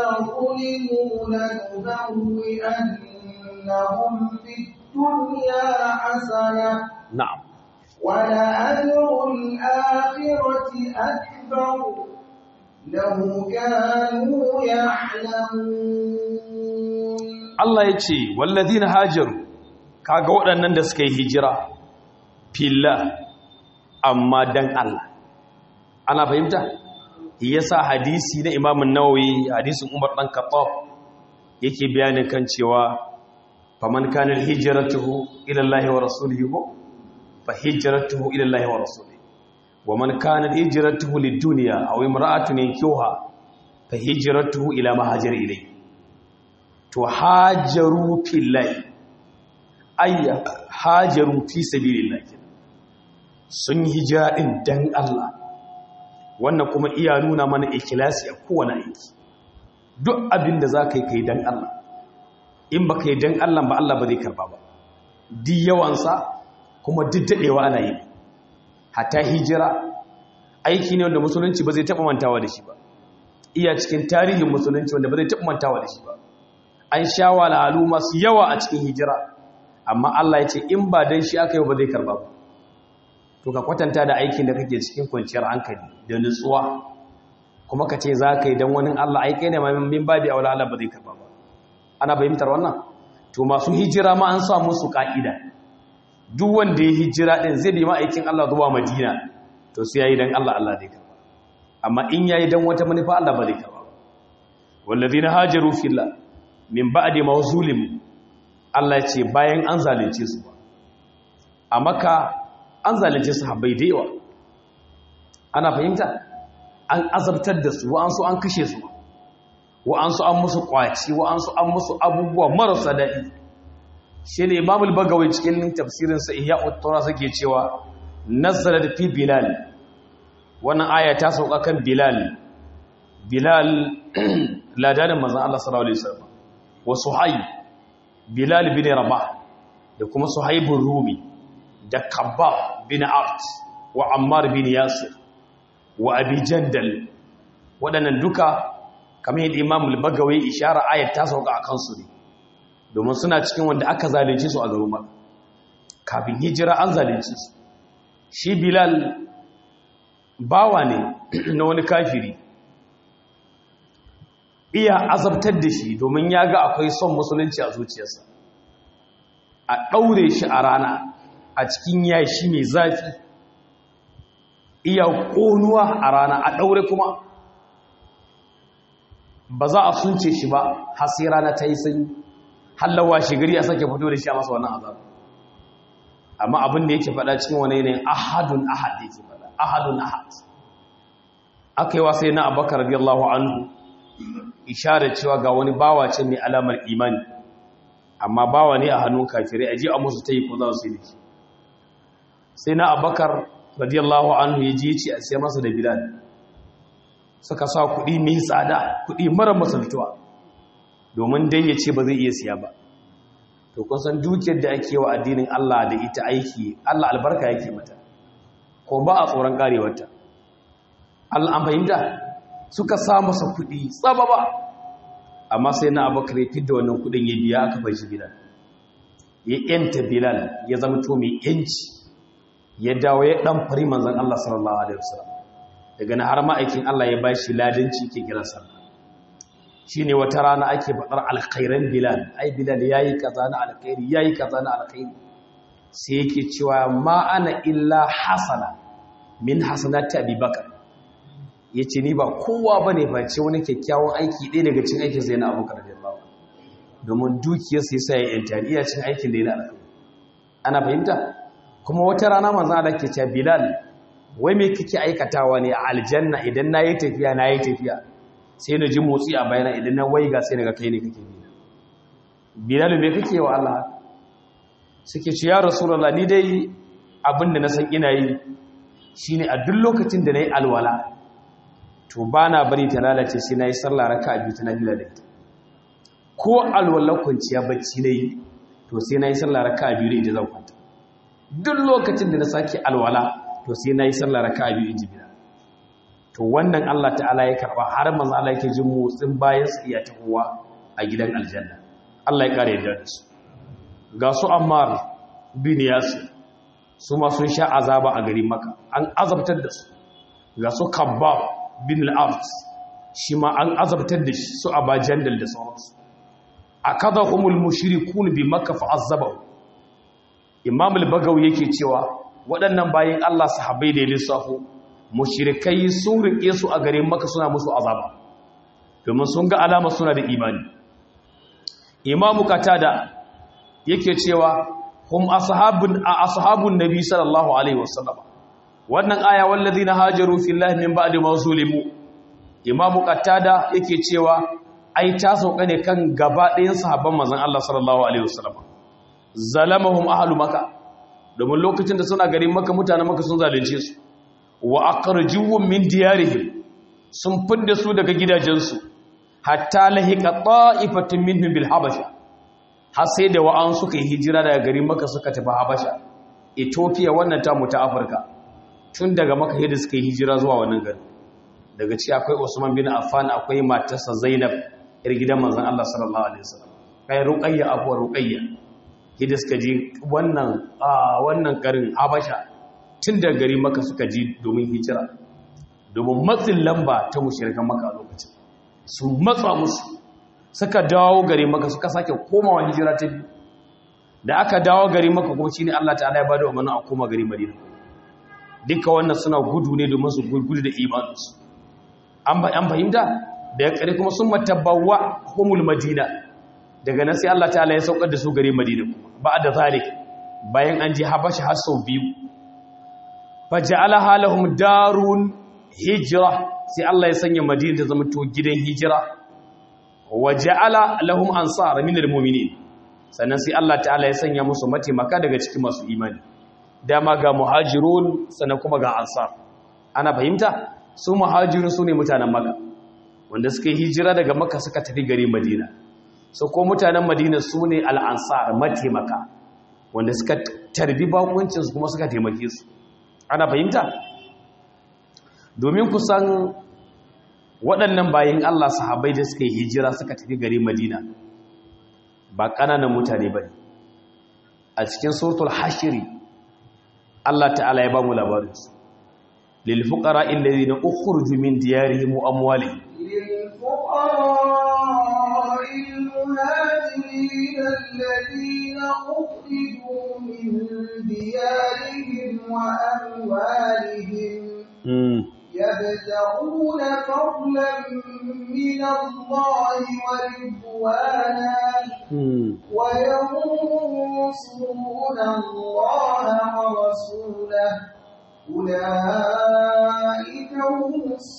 ظلموا لنبوئنهم في الدنيا حسنة na'am ولأجر الآخرة أكبر لو كانوا يعلمون Allah ya ce wallazina hajaru kaga waɗannan da suka yi hijira filla amma dan Allah ana fahimta yasa hadisi na Imam an-Nawawi hadisin Umar dan Khattab yake bayanin kan cewa faman kana hijratuhu ila Allah wa rasulihi fa hijratuhu ila Allah wa rasulihi wa man kana hijratuhu lid-dunya aw imra'atun yankuha fa hijratuhu ila ma hajara ilayhi to hajaru fillahi ayya hajaru fi sabilillahi sun hijira din dan Allah wannan kuma iya nuna mana ikhlasi a kowane aiki duk abin da zaka yi kai dan Allah in baka yi dan Allah ba Allah ba zai karba ba di yawansa kuma duk dadewa ana yi hatta hijira aiki ne wanda musulunci ba zai taba mantawa da shi ba iya cikin tarihin musulunci wanda ba zai taba mantawa da shi ba an sha walalu masu yawa a cikin hijira amma Allah ya ce in ba dan shi aka yi ba zai karba ba to ka kwatanta da aikin da kake cikin kwanciyar hankali da nutsuwa kuma ka ce za ka yi don wani Allah aikai ne min babi a wala Allah ba zai karba ba ana fahimtar wannan to masu hijira ma an sa musu ka'ida duk wanda ya hijira din zai bi aikin Allah zuwa Madina to sai yayi dan Allah Allah zai karba amma in yayi dan wata manufa Allah ba zai karba ba wallazina hajaru fillah min ba'di mawzulim Allah ya ce bayan an zalunce su ba a maka an zalunce su habbai da yawa ana fahimta an azabtar da su wa'ansu an kashe su wa'ansu an musu kwaci wa'ansu an musu abubuwa marasa daɗi shi ne imamul bagawai cikin tafsirinsa iya uttura suke cewa nazarar fi bilal wannan aya ta sauka kan bilal bilal ladanin manzan Allah sallallahu alaihi wasallam wa suhayb bilal bin rabah da kuma suhaybun rumi da kabbab bin art wa ammar bin yasir wa abi jandal waɗannan duka kamar yadda imam al-bagawai ishara ayat ta sauka akan su ne domin suna cikin wanda aka zalunce su a garin Makka kafin hijira an zalunce su shi Bilal bawa ne na wani kafiri iya azabtar da shi domin ya ga akwai son musulunci a zuciyarsa a ɗaure shi a rana a cikin yashi mai zafi iya ƙonuwa a rana a ɗaure kuma ba za a sunce shi ba har sai rana ta yi sanyi hallawa shi gari a sake fito da shi a masa wannan azab amma abin da yake faɗa cikin wani yanayin ahadun ahad yake faɗa ahadun ahad aka yi wasai na abakar radiyallahu anhu ishara cewa ga wani bawa ce mai alamar imani amma bawa ne a hannun kafirai aji a musu ta yi ko za su yi sai na abakar radiyallahu anhu ya ji ce a siya masa da bilal suka sa kuɗi mai tsada kuɗi mara masaltuwa domin dai ya ce ba zai iya siya ba to kun san dukiyar da ake wa addinin Allah da ita aiki Allah albarka yake mata ko ba a tsoron karewarta Allah an fahimta suka sa masa kuɗi tsaba ba amma sai na abakar ya fidda wannan kuɗin ya biya aka bai shi bilal ya yanta bilal ya zama to mai yanci ya dawo ya dan fari manzon Allah sallallahu alaihi wasallam daga na har ma'aikin Allah ya bashi ladanci ke kiran sallah shine wata rana ake faɗar alkhairan bilal ai bilal yayi kaza na alkhairi yayi kaza na alkhairi sai yake cewa ma ana illa hasana min hasanati abubakar yace ni ba kowa bane face wani kyakkyawan aiki ɗaya daga cikin aikin sai na abubakar radiyallahu domin dukiyar sai sai ya yanta iya cin aikin da yana alkhairi ana fahimta kuma wata rana manzon Allah ke cewa bilal wai me kake aikatawa ne a aljanna idan nayi tafiya nayi tafiya sai na ji motsi a bayana idan na waiga sai daga kai ne kake bi bilal me kake wa Allah suke ce ya rasulullah ni dai abinda na san ina yi shine a duk lokacin da nayi alwala to bana bari ta lalace sai nayi sallah raka'a biyu ta nafila da ita ko alwala kwanciya bacci nayi to sai nayi sallah raka'a biyu da ita zan kwanta duk lokacin da na sake alwala to sai nayi sallah raka'a biyu in ji bilal to wannan Allah ta'ala ya karba har manzo Allah yake jin motsin bayan su iya tahowa a gidan aljanna Allah ya kare yadda su ga su Ammar bin Yasir su ma sun sha azaba a garin Makka an azabtar da su ga su Kabbab bin al-Ard shi ma an azabtar da shi su Aba Jandal da sauransu akadahumul mushrikun bi Makka fa azabahu Imam al-Bagawi yake cewa waɗannan bayin Allah sahabbai da lissafo mushrikai sun rike su a garin maka suna musu azaba domin sun ga alama suna da imani imamu katada yake cewa hum ashabun a ashabun nabi sallallahu alaihi wasallam wannan aya wallazina hajaru fillahi min ba'di ma zulimu imamu katada yake cewa ai ta sauka ne kan gaba ɗayan sahabban manzon Allah sallallahu alaihi wasallam zalamahum ahlu makka domin lokacin da suna garin makka mutanen makka sun zalunce su wa aqrajuhum min diyarihim sun fidda su daga gidajensu hatta lahiqa ta'ifatun minhum bil habasha har sai da wa'an suka yi hijira daga garin Makka suka tafi Habasha Ethiopia wannan ta mu ta Afirka tun daga Makka yadda suka yi hijira zuwa wannan gari daga ci akwai Usman bin Affan akwai matarsa Zainab yar gidan manzon Allah sallallahu alaihi wasallam kai Ruqayya abu Ruqayya yadda suka ji wannan wannan garin Habasha tun da gari maka suka ji domin hijira domin matsin lamba ta mushirikan maka a lokacin su matsa musu suka dawo gari maka suka sake komawa hijira ta biyu da aka dawo gari maka kuma shi ne Allah ta'ala ya bada umarnin a koma gari madina duka wannan suna gudu ne domin su gudu da imaninsu an fahimta da ya kare kuma sun matabbawa humul madina daga nan sai Allah ta'ala ya saukar da su gari madina ba da zalik bayan an ji habashi har sau biyu faja'ala halahum darun hijra sai Allah ya sanya Madina ta zama to gidan hijira wa ja'ala lahum ansar min almu'minin sannan sai Allah ta'ala ya sanya musu mataimaka daga cikin masu imani dama ga muhajirun sannan kuma ga ansar ana fahimta su muhajirun su ne mutanen Makka wanda suka yi hijira daga Makka suka tafi gari Madina so ko mutanen Madina su ne al-ansar mataimaka wanda suka tarbi bakuncin su kuma suka taimake su ana fahimta domin kusan waɗannan bayan Allah sahabbai da suka yi hijira suka tafi gari Madina ba ƙananan mutane ba ne a cikin suratul hashiri Allah ta'ala ya ba mu labarinsu lil fuqara alladhina ukhrijoo min diyarihim wa amwalihim للفقراء المهاجرين الذين أخرجوا من ديارهم وأموالهم يبتغون فضلا من الله ورضوانا وينصرون الله ورسوله أولئك هم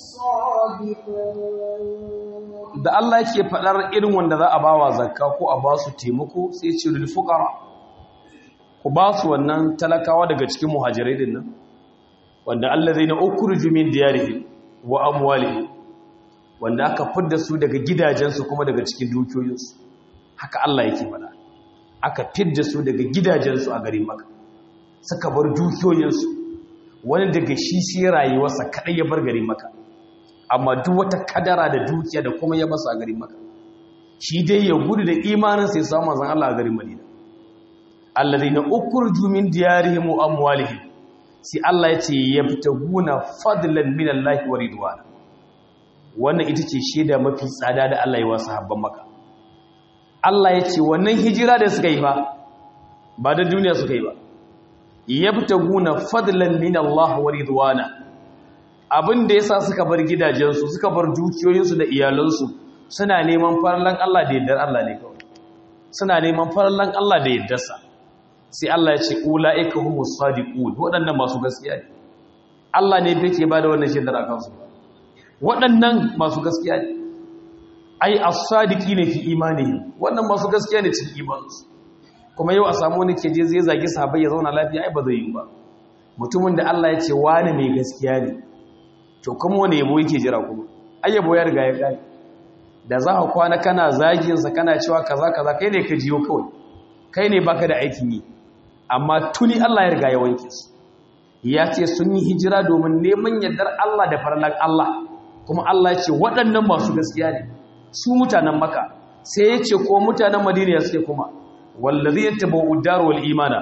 الصادقون da Allah yake faɗar irin wanda za a ba wa zakka ko a ba su taimako sai ce lil fuqara ku ba su wannan talakawa daga cikin muhajirai din nan wanda allazina ukhruju min diyarihim wa amwalihim wanda aka fidda su daga gidajensu kuma daga cikin dukiyoyinsu haka Allah yake faɗa aka fidda su daga gidajensu a garin Makka suka bar dukiyoyinsu wani daga shi sai rayuwarsa kadai ya bar garin Makka amma duk wata kadara da dukiya da kuma ya masa a garin Makka shi dai ya gudu da imanin sai samu manzon Allah a garin Madina allazina ukhruju min diyarihim wa amwalihim sai Allah ya ce yabtaguna fadlan min Allah wa ridwana wannan ita ce shaida mafi tsada da Allah ya wa sahabban maka Allah ya ce wannan hijira da suka yi ba ba da duniya suka yi ba yabtaguna fadlan min Allah wa ridwana abin da yasa suka bar gidajensu suka bar dukiyoyinsu da iyalansu suna neman farallan Allah da yaddar Allah ne kawai suna neman farallan Allah da yaddarsa sai Allah ya ce ulaika humus sadiqun waɗannan masu gaskiya ne Allah ne yake ba da wannan shaidar akan su waɗannan masu gaskiya ne ai as-sadiqi ne fi imanihim wannan masu gaskiya ne cikin imaninsu kuma yau a samu wani ke je zai zagi sahabbai ya zauna lafiya ai ba zai yi ba mutumin da Allah ya ce wani mai gaskiya ne to kuma wani yabo yake jira kuma ai yabo ya riga ya kai da za ka kwana kana zagin sa kana cewa kaza kaza kai ne ka jiyo kawai kai ne baka da aikin yi amma tuni Allah ya riga ya wanke su ya ce sun yi hijira domin neman yardar Allah da farlan Allah kuma Allah ya ce waɗannan masu gaskiya ne su mutanen maka sai ya ce ko mutanen madina suke kuma wallazi yatabau dar wal imana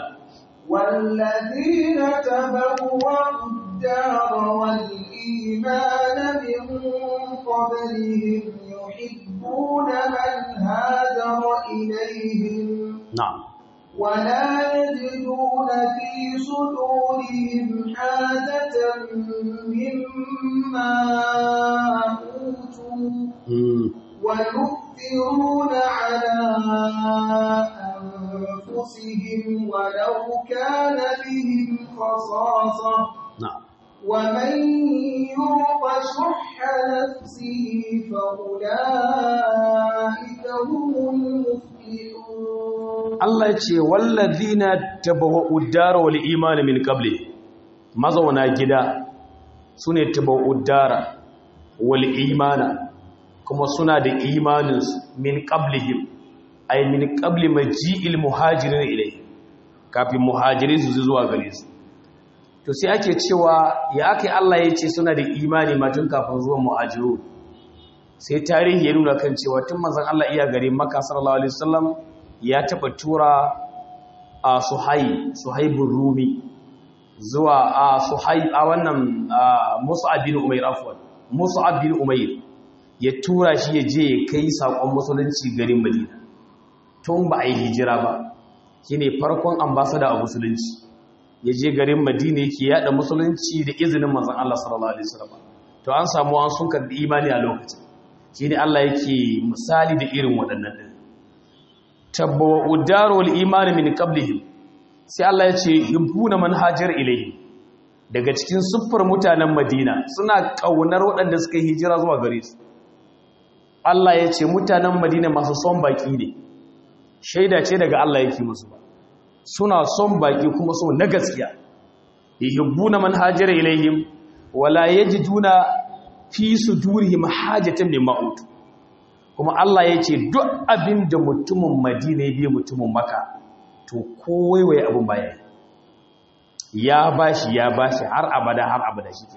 والذين تبوأوا الدار والإيمان من قبلهم يحبون من هاجر إليهم na'am ولا يجدون في صدورهم حاجة مما أوتوا mm. ويؤثرون على أنفسهم ولو كان بهم خصاصة na'am ومن يوق شح نفسه فأولئك هم المفلحون Allah ya ce wallazina tabawwa'u dar wal iman min qabli mazauna gida sune tabawwa'u dar wal imana kuma suna da imanin min qablihim ay min qabli maji'il muhajirin ilay kafin muhajirin su zuwa gare su to sai ake cewa ya ake Allah ya ce suna da imani ma tun kafin zuwan muhajiru sai tarihi ya nuna kan cewa tun manzon Allah iya gare Makka sallallahu alaihi wasallam ya taɓa tura a suhai suhaibun rumi zuwa a suhai a wannan musa'ab bin umair afwan musa'ab bin umair ya tura shi ya je ya kai saƙon musulunci garin madina tun ba a yi hijira ba shine farkon ambasada a musulunci ya je garin madina yake yada musulunci da izinin manzon Allah sallallahu alaihi wasallam to an samu an sun karbi imani a lokacin shine Allah yake misali da irin waɗannan din tabbawa udaru wal imani min qablihim sai Allah ya ce hibbuna man hajar ilayhi daga cikin siffar mutanen madina suna ƙaunar waɗanda suka yi hijira zuwa gare su Allah ya ce mutanen madina masu son baƙi ne shaida ce daga Allah yake musu ba suna son baƙi kuma so na gaskiya yuhibbuna man hajara ilayhim wala yajiduna fi sudurihim hajatan mimma utu kuma Allah ya ce duk abin da mutumin madina ya biya mutumin maka to kowaiwaye abin baya ya bashi ya bashi har abada har abada shi ke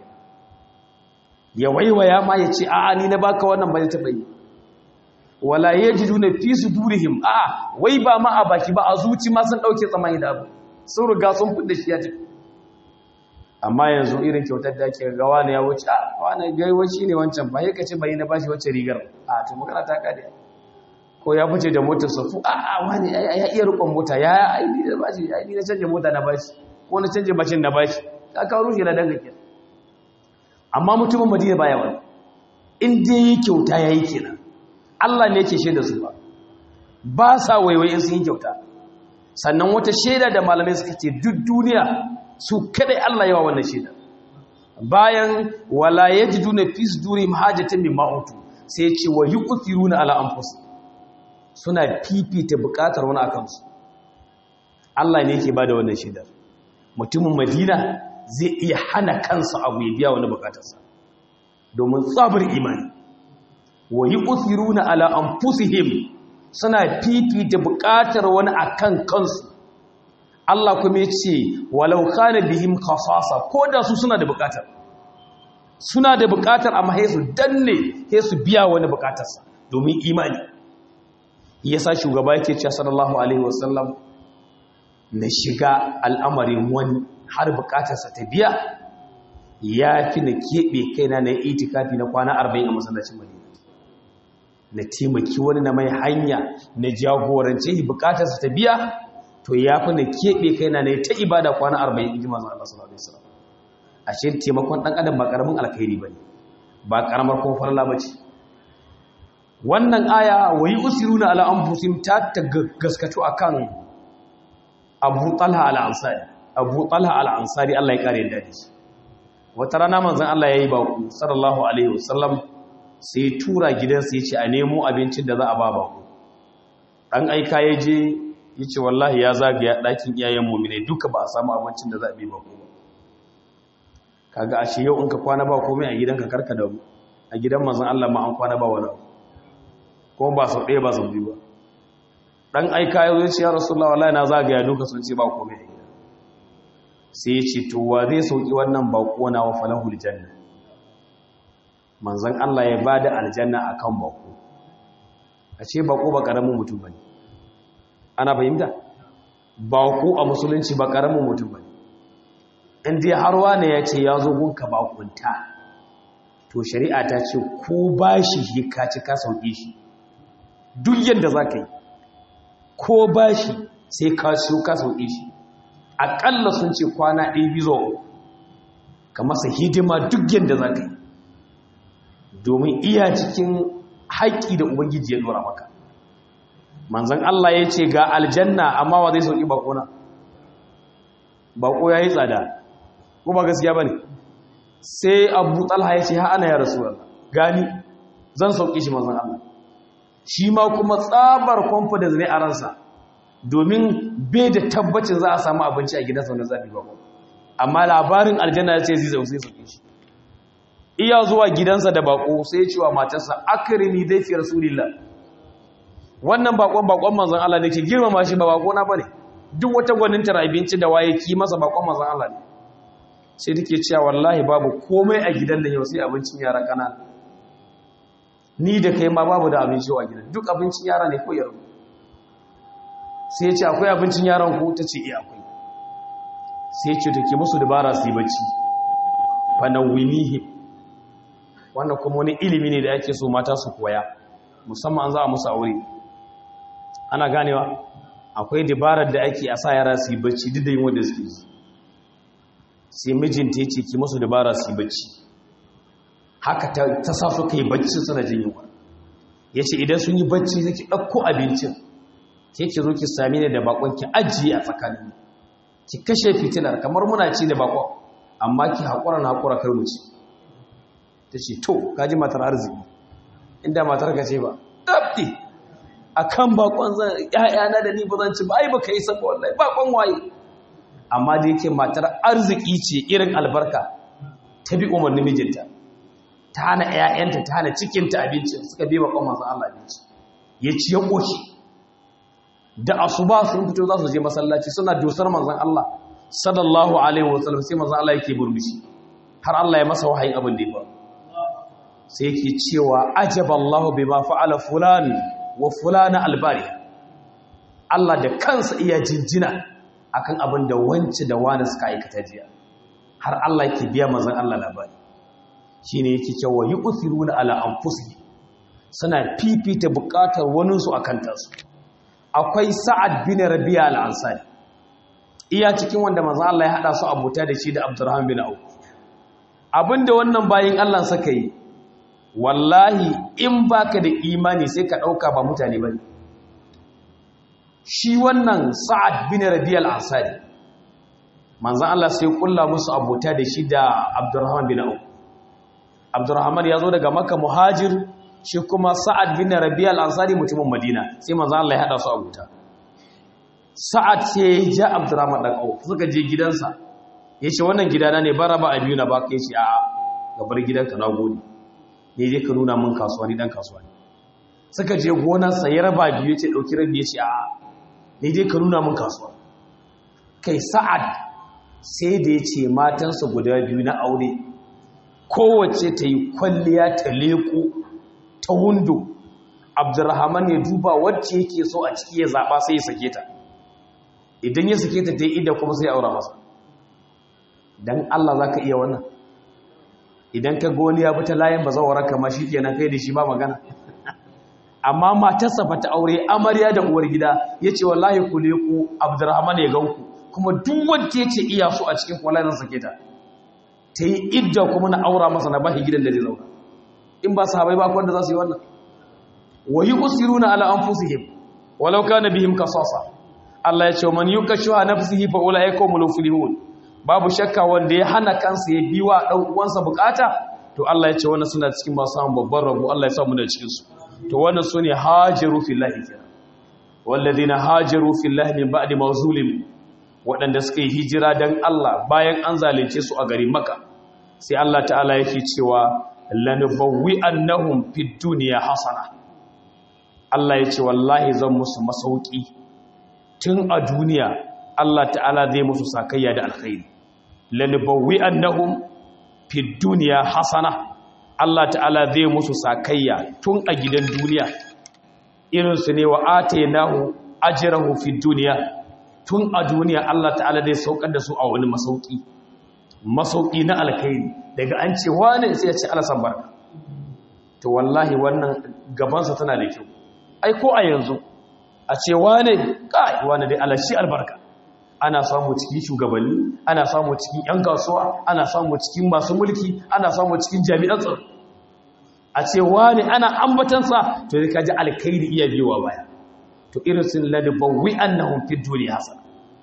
ya waiwaya ma ya ce a'a ni na baka wannan ba ya taɓa yi wala ya ji duna fi su durihim a'a wai ba ma a baki ba a zuci ma sun ɗauke tsamani da abu sun riga sun fi shi ya tafi amma yanzu irin kyautar da ake ga wani ya wuce a wani gaiwaci ne wancan ba ya ce bai na bashi wacce rigar a to magana ta kade ko ya fice da motar safu a a wani ya iya rukun mota ya aini da bashi ya aini na canje mota na bashi ko na canje bashin na bashi ka kawo rushe na danga kenan amma mutumin madina baya wani in dai yi kyauta ya yi kenan Allah ne yake shaida su ba ba sa waiwai in sun yi kyauta sannan wata shaida da malamai suka ce duk duniya su kadai Allah yawa wannan shaida bayan wala yajiduna fi sudurihim hajatan mimma utu sai ce wa yuqtiruna ala anfusihim suna fifita bukatar wani akan su Allah ne yake bada wannan shaida mutumin Madina zai iya hana kansa abu ya biya wani bukatarsa domin tsabar imani wa yuqtiruna ala anfusihim suna fifita bukatar wani akan kansu Allah kuma ya ce walau kana bihim khasasa ko da su suna da bukatar suna da bukatar amma sai su danne sai su biya wani bukatarsa domin imani yasa shugaba yake cewa sallallahu alaihi wasallam na shiga al'amarin wani har bukatarsa ta biya ya fi na keɓe kaina na itikafi na kwana 40 a masallacin Madina na taimaki wani na mai hanya na jagorance bukatarsa ta biya to ya fi na keɓe kai na ne ta ibada kwana arba'in in ji mazan Allah sallallahu Alaihi wasallam a shi taimakon ɗan adam ba ƙaramin alkhairi ba ne ba ƙaramar kuma farla ba ce wannan aya wa yi usiru na al'amfusim ta ta gaskato a kan abu talha al'ansari abu talha al'ansari Allah ya ƙare da shi wata rana manzan Allah ya yi baku sallallahu Alaihi wasallam sai tura gidansa ya ce a nemo abincin da za a ba baku ɗan aika ya je ya ce wallahi ya zagaya ɗakin iyayen mummine duka ba a samu abincin da za a bi ba kuma kaga ashe yau in ka kwana ba komai a gidanka karka da a gidan mazan Allah ma an kwana ba wani kuma ba sau ɗaya ba sau biyu ba ɗan aika ya zai ce ya rasulullah wallahi na zagaya duka sun ce ba komai a gida sai ya ce to wa zai sauki wannan bako na wa falahul janna manzon Allah ya bada aljanna akan bako a ce bako ba karamin mutum bane ana fahimta ba ku a musulunci ba karamin mutum ba inda har wane ya ce ya zo gunka bakunta to shari'a ta ce ko ba shi shi ka ci ka sauƙi shi duk yadda za ka yi ko ba shi sai ka siyo ka sauƙi shi aƙalla sun ce kwana ɗaya bizo ka masa hidima duk yadda za ka yi domin iya cikin haƙƙi da ubangiji ya ɗora maka manzan Allah ya ce ga aljanna amma wa zai sauki bakona bako ya yi tsada ko ba gaskiya ba ne sai abu talha ya ce ha'ana ya rasu gani zan sauki shi manzan Allah shi ma kuma tsabar confidence ne a ransa domin bai da tabbacin za a samu abinci a gidansa wanda zafi bako amma labarin aljanna ya ce zai zai sauki shi iya zuwa gidansa da bako sai ya ce wa matarsa akrimi zai fi rasulillah wannan bakon bakon manzon Allah ne ke girmama shi ba bakona bane duk wata gwanintar abinci da waye ki masa bakon manzon Allah ne sai take cewa wallahi babu komai a gidan da yau sai abincin yara kanana ni da kai ma babu da abinci a gidan duk abincin yara ne ko yaro sai ya ce akwai abincin yaran ku ta ce iya akwai sai ya ce take musu dabara su yi bacci fa nawimihi wannan kuma wani ilimi ne da ake so mata su koya musamman an za a musu aure ana ganewa akwai dabarar da ake a sa yara su yi bacci duk da yin wanda suke ji sai mijinta ya ce ki masu dabara su yi bacci haka ta sa su ka yi bacci suna jin yunwa ya ce idan sun yi bacci zai ki ɗauko abincin ke ki zo ki sami ne da bakon ki ajiye a tsakanin ki kashe fitilar kamar muna ci da bakon amma ki haƙura na haƙura kar mu ci ta ce to kaji matar arziki inda matar ka ce ba ɗabdi a kan bakon zan ‘ya'yana da ni ba zan ci ba ai ba ka yi saba wallahi bakon waye amma da yake matar arziki ce irin albarka ta bi umarnin mijinta ta hana ‘ya'yanta ta hana cikinta abincin suka bi bakon masu Allah abinci ya ci ya ƙoshi da asuba sun fito za su je masallaci suna dosar manzan Allah sallallahu alaihi wasallam sai manzan Allah yake burmishi har Allah ya masa wahayin abin da ya faru sai yake cewa ajaballahu bima fa'ala fulan wa fulana albari Allah da kansa iya jinjina akan abin da wance da wani suka aikata jiya har Allah yake biya manzon Allah labari shine yake cewa yu'thiruna ala anfusihim suna fifita bukatar wani su akan tasu akwai sa'ad bin rabi'a al-ansari iya cikin wanda manzon Allah ya hada su abuta da shi da Abdurrahman bin Auf abinda wannan bayin Allah suka yi wallahi in baka da imani sai ka ɗauka ba mutane ba shi wannan sa'ad bin rabiyal ansari manzan Allah sai kulla musu abota da shi da abdurrahman bin auf abdurrahman ya zo daga maka muhajir shi kuma sa'ad bin rabiyal ansari mutumin madina sai manzan Allah ya haɗa su abota sa'ad sai ya ja abdurrahman ɗan auf suka je gidansa ya ce wannan gidana ne bara ba a biyu na ba ka yi shi a gabar gidanka na gode ne je ka nuna min kasuwa ni dan kasuwa ne suka je gonarsa ya raba biyu ya ce ɗauki rabi ya ce a ne je ka nuna min kasuwa kai sa'ad sai da ya ce matansa guda biyu na aure kowace ta yi kwalliya ta leko ta hundo abdurrahman ya duba wacce yake so a ciki ya zaɓa sai ya sake ta idan ya sake ta ta yi ida kuma sai aura masa don allah za ka iya wannan idan ka goni ya fita layin ba zawara kama shi kenan kai da shi ba magana amma matarsa fa ta aure amarya da uwar gida ya ce wallahi ku leku abdurrahman ya ganku kuma duk wanda ya ce iya so a cikin kwallon sake ta ta yi idda kuma na aura masa na bashi gidan da zai zauna in ba sahabai ba wanda za su yi wannan wa yi usiruna ala anfusihim walau kana bihim kasasa Allah ya ce man yukashuha nafsihi fa ulaika humul muflihun babu shakka wanda ya hana kansa ya bi wa ɗan uwansa bukata to Allah ya ce wannan suna cikin masu samun babban rabo Allah ya sa mu da cikin su to wannan sune hajaru fillahi kenan walladhina hajaru fillahi min ba'di ma zulim waɗanda suka yi hijira dan Allah bayan an zalunce su a garin Makka sai Allah ta'ala yake cewa lanubawwi annahum fid dunya hasana Allah ya ce wallahi zan musu masauki tun a duniya Allah ta'ala zai musu sakayya da alkhairi lalibawwi annahum fid dunya hasana Allah ta'ala zai musu sakayya tun a gidan duniya irin su ne wa atainahu ajrahu fid dunya tun a duniya Allah ta'ala zai saukar da su a wani masauki masauki na alkhairi daga an ce wani sai ya ce alasan barka to wallahi wannan gabansa tana da kyau ai ko a yanzu a ce wane kai wane dai alashi albarka ana samu cikin shugabanni ana samu cikin 'yan kasuwa ana samu cikin masu mulki ana samu cikin jami'an tsaro a ce wani ana ambatansa to da kaji alkhairi iya biyowa baya to irin sun ladabawi annahum fi duniya hasan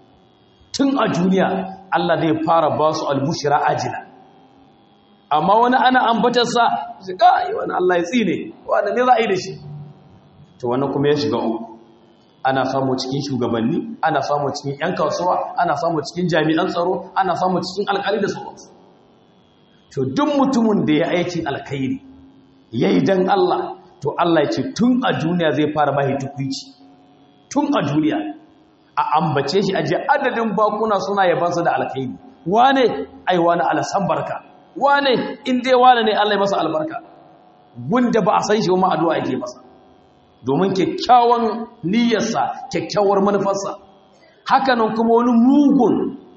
tun a duniya Allah zai fara ba su albushira ajila amma wani ana ambatansa shi kai wani Allah ya tsine wani ne za a yi da shi to wannan kuma ya shiga uku ana samu cikin shugabanni ana samu cikin 'yan kasuwa ana samu cikin jami'an tsaro ana samu cikin alkali da sauransu to duk mutumin da ya aikin alkhairi ya yi don Allah to Allah ya ce tun a duniya zai fara bahi tukwici tun a duniya a ambace shi aje adadin bakuna suna yabansa da alkhairi wane ai wane alasan barka wane in dai wane ne Allah ya masa albarka gunda ba a san shi ma addu'a yake masa domin kyakkyawan niyyarsa kyakkyawar manufarsa hakanan kuma wani mugun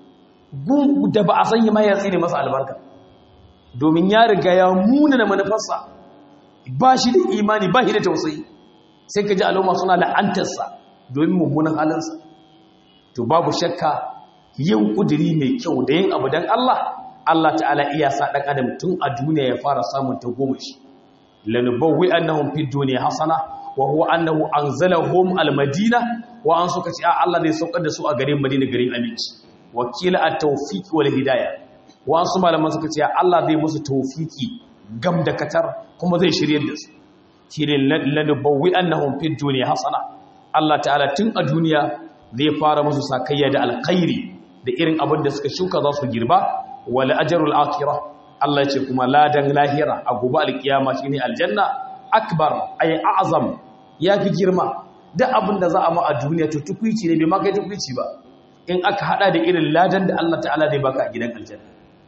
da ba a sanya mai yatsi ne masa albarka domin ya riga ya muna da manufarsa ba shi da imani ba shi da tausayi sai ka ji al'umma suna la'antarsa domin mummunan halinsa to babu shakka yin ƙudiri mai kyau da yin abu don Allah Allah ta'ala iya sa ɗan adam tun a duniya ya fara samun ta goma shi lanubawwi annahum fid dunya hasana wa huwa annahu anzalahum almadina wa an suka ce a Allah ne saukar da su a garin Madina garin aminci wakila at-tawfiq wal hidayah wasu malaman suka ce Allah zai musu tawfiki gam da katar kuma zai shirye da su shine ladabbawi annahum fid dunya hasana Allah ta'ala tun a duniya zai fara musu sakayya da alkhairi da irin abin da suka shuka za su girba wal ajrul akhirah Allah ya ce kuma ladan lahira a gobe alkiyama shine aljanna akbar ay a'zam yafi girma duk abin da za a ma a duniya to tukuici ne bai ma kai tukuici ba in aka hada da irin ladan da Allah ta'ala zai baka a gidan aljanna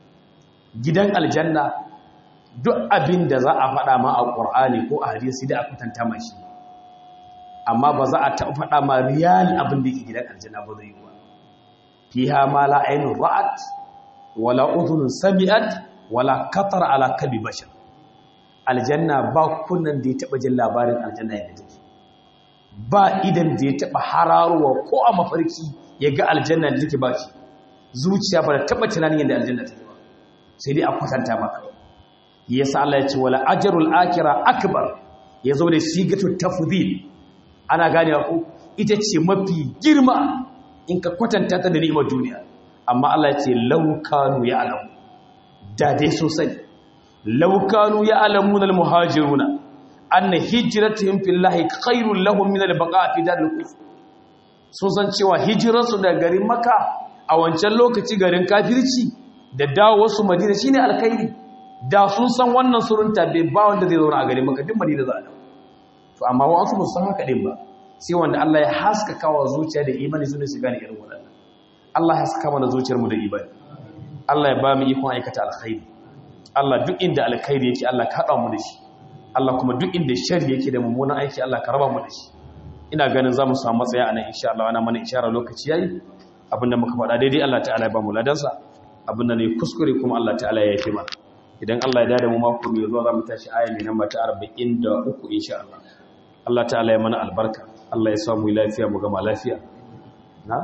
gidan aljanna duk abin da za a faɗa ma a ƙur'ani ko a hadisi da a kwatanta ma shi amma ba za a taɓa faɗa ma riyal abin da ke gidan aljanna ba zai yi ba fiha ma la ainun ra'at wala udhunun sami'at wala qatar ala kalbi bashar aljanna ba kunnan da ya taɓa jin labarin aljanna yadda take ba idan da ya taɓa hararowa ko a mafarki ya ga aljanna da take ba shi zuciya ba da taɓa tunanin yadda aljanna take ba sai dai a kwatanta maka yasa Allah ya ce wala ajrul akira akbar yazo da sigatu tafdhil ana gane ku ita ce mafi girma in ka kwatanta ta da ni'imar duniya amma Allah ya ce law kanu ya'lamu da dai sosai law kanu ya'lamuna almuhajiruna anna hijratuhum fillahi khairul lahum min albaqa'i fi daril kufr sun san cewa hijirarsu da garin maka a wancan lokaci garin kafirci da dawo wasu madina shine alkhairi da sun san wannan surunta bai ba wanda zai zauna a garin maka duk madina za a dawo to amma wasu ba san haka din ba sai wanda Allah ya haskaka wa zuciya da imani su ne su gane irin waɗannan Allah ya haskaka mana zuciyar mu da imani Allah ya ba mu ikon aikata alkhairi Allah duk inda alkhairi yake Allah ka haɗa mu da shi Allah kuma duk inda sharri yake da mummunan aiki Allah ka raba mu da shi ina ganin za mu samu matsaya a nan insha Allah ana mana ishara lokaci yayi abinda muka faɗa daidai Allah ta'ala ya ba mu ladansa abinda ne kuskure kuma Allah ta'ala ya yi mana idan Allah ya dada mu mako mai zuwa za mu tashi aya mai namba ta 43 insha Allah Allah ta'ala ya mana albarka Allah ya samu lafiya mu gama lafiya na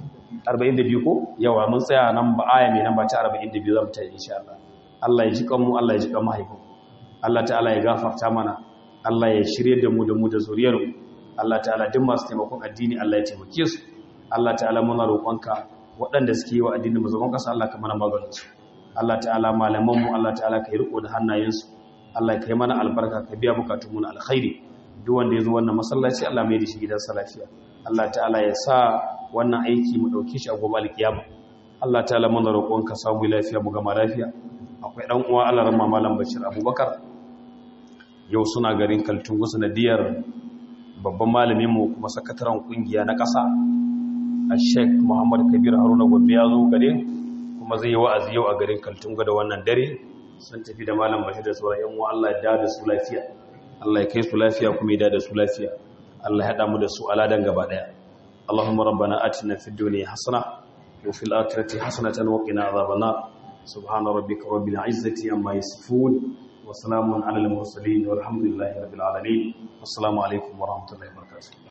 42 ko yawa mun tsaya nan ba aya mai namba ta 42 za mu tashi insha Allah Allah ya ji kan mu Allah ya ji kan mahaifin Allah ta'ala ya gafarta mana Allah ya shirye da mu da mu da zuriyar mu Allah ta'ala duk masu taimakon addini Allah ya taimake su Allah ta'ala muna roƙonka waɗanda suke yi wa addinin musulman ƙasa Allah ka mana maganin su Allah ta'ala malamanmu Allah ta'ala ka yi riko da hannayensu Allah ka yi mana albarka ka biya bukatunmu na alkhairi duk wanda ya zo wannan masallaci Allah mai da shi gidansa lafiya Allah ta'ala ya sa wannan aiki mu ɗauke shi a gobe alkiyama Allah ta'ala muna roƙon ka samu lafiya mu gama lafiya akwai ɗan uwa Allah ramma malam Bashir Abubakar yau suna garin Kaltungu sanadiyar babban malamin mu kuma sakataren kungiya na ƙasa a Sheikh Muhammad Kabir Haruna Gombe ya zo garin kuma zai yi wa'azi yau a garin Kaltunga da wannan dare sun tafi da malam Bashir da sauran yan uwa Allah ya da su lafiya Allah ya kai su lafiya kuma ya da su lafiya Allah ya hada mu da su aladan gaba daya Allahumma rabbana atina fid dunya hasana wa fil akhirati hasanatan wa qina adhaban nar subhana rabbika rabbil izzati amma yasifun wa salamun alal mursalin walhamdulillahi rabbil alamin assalamu alaikum wa rahmatullahi wa barakatuh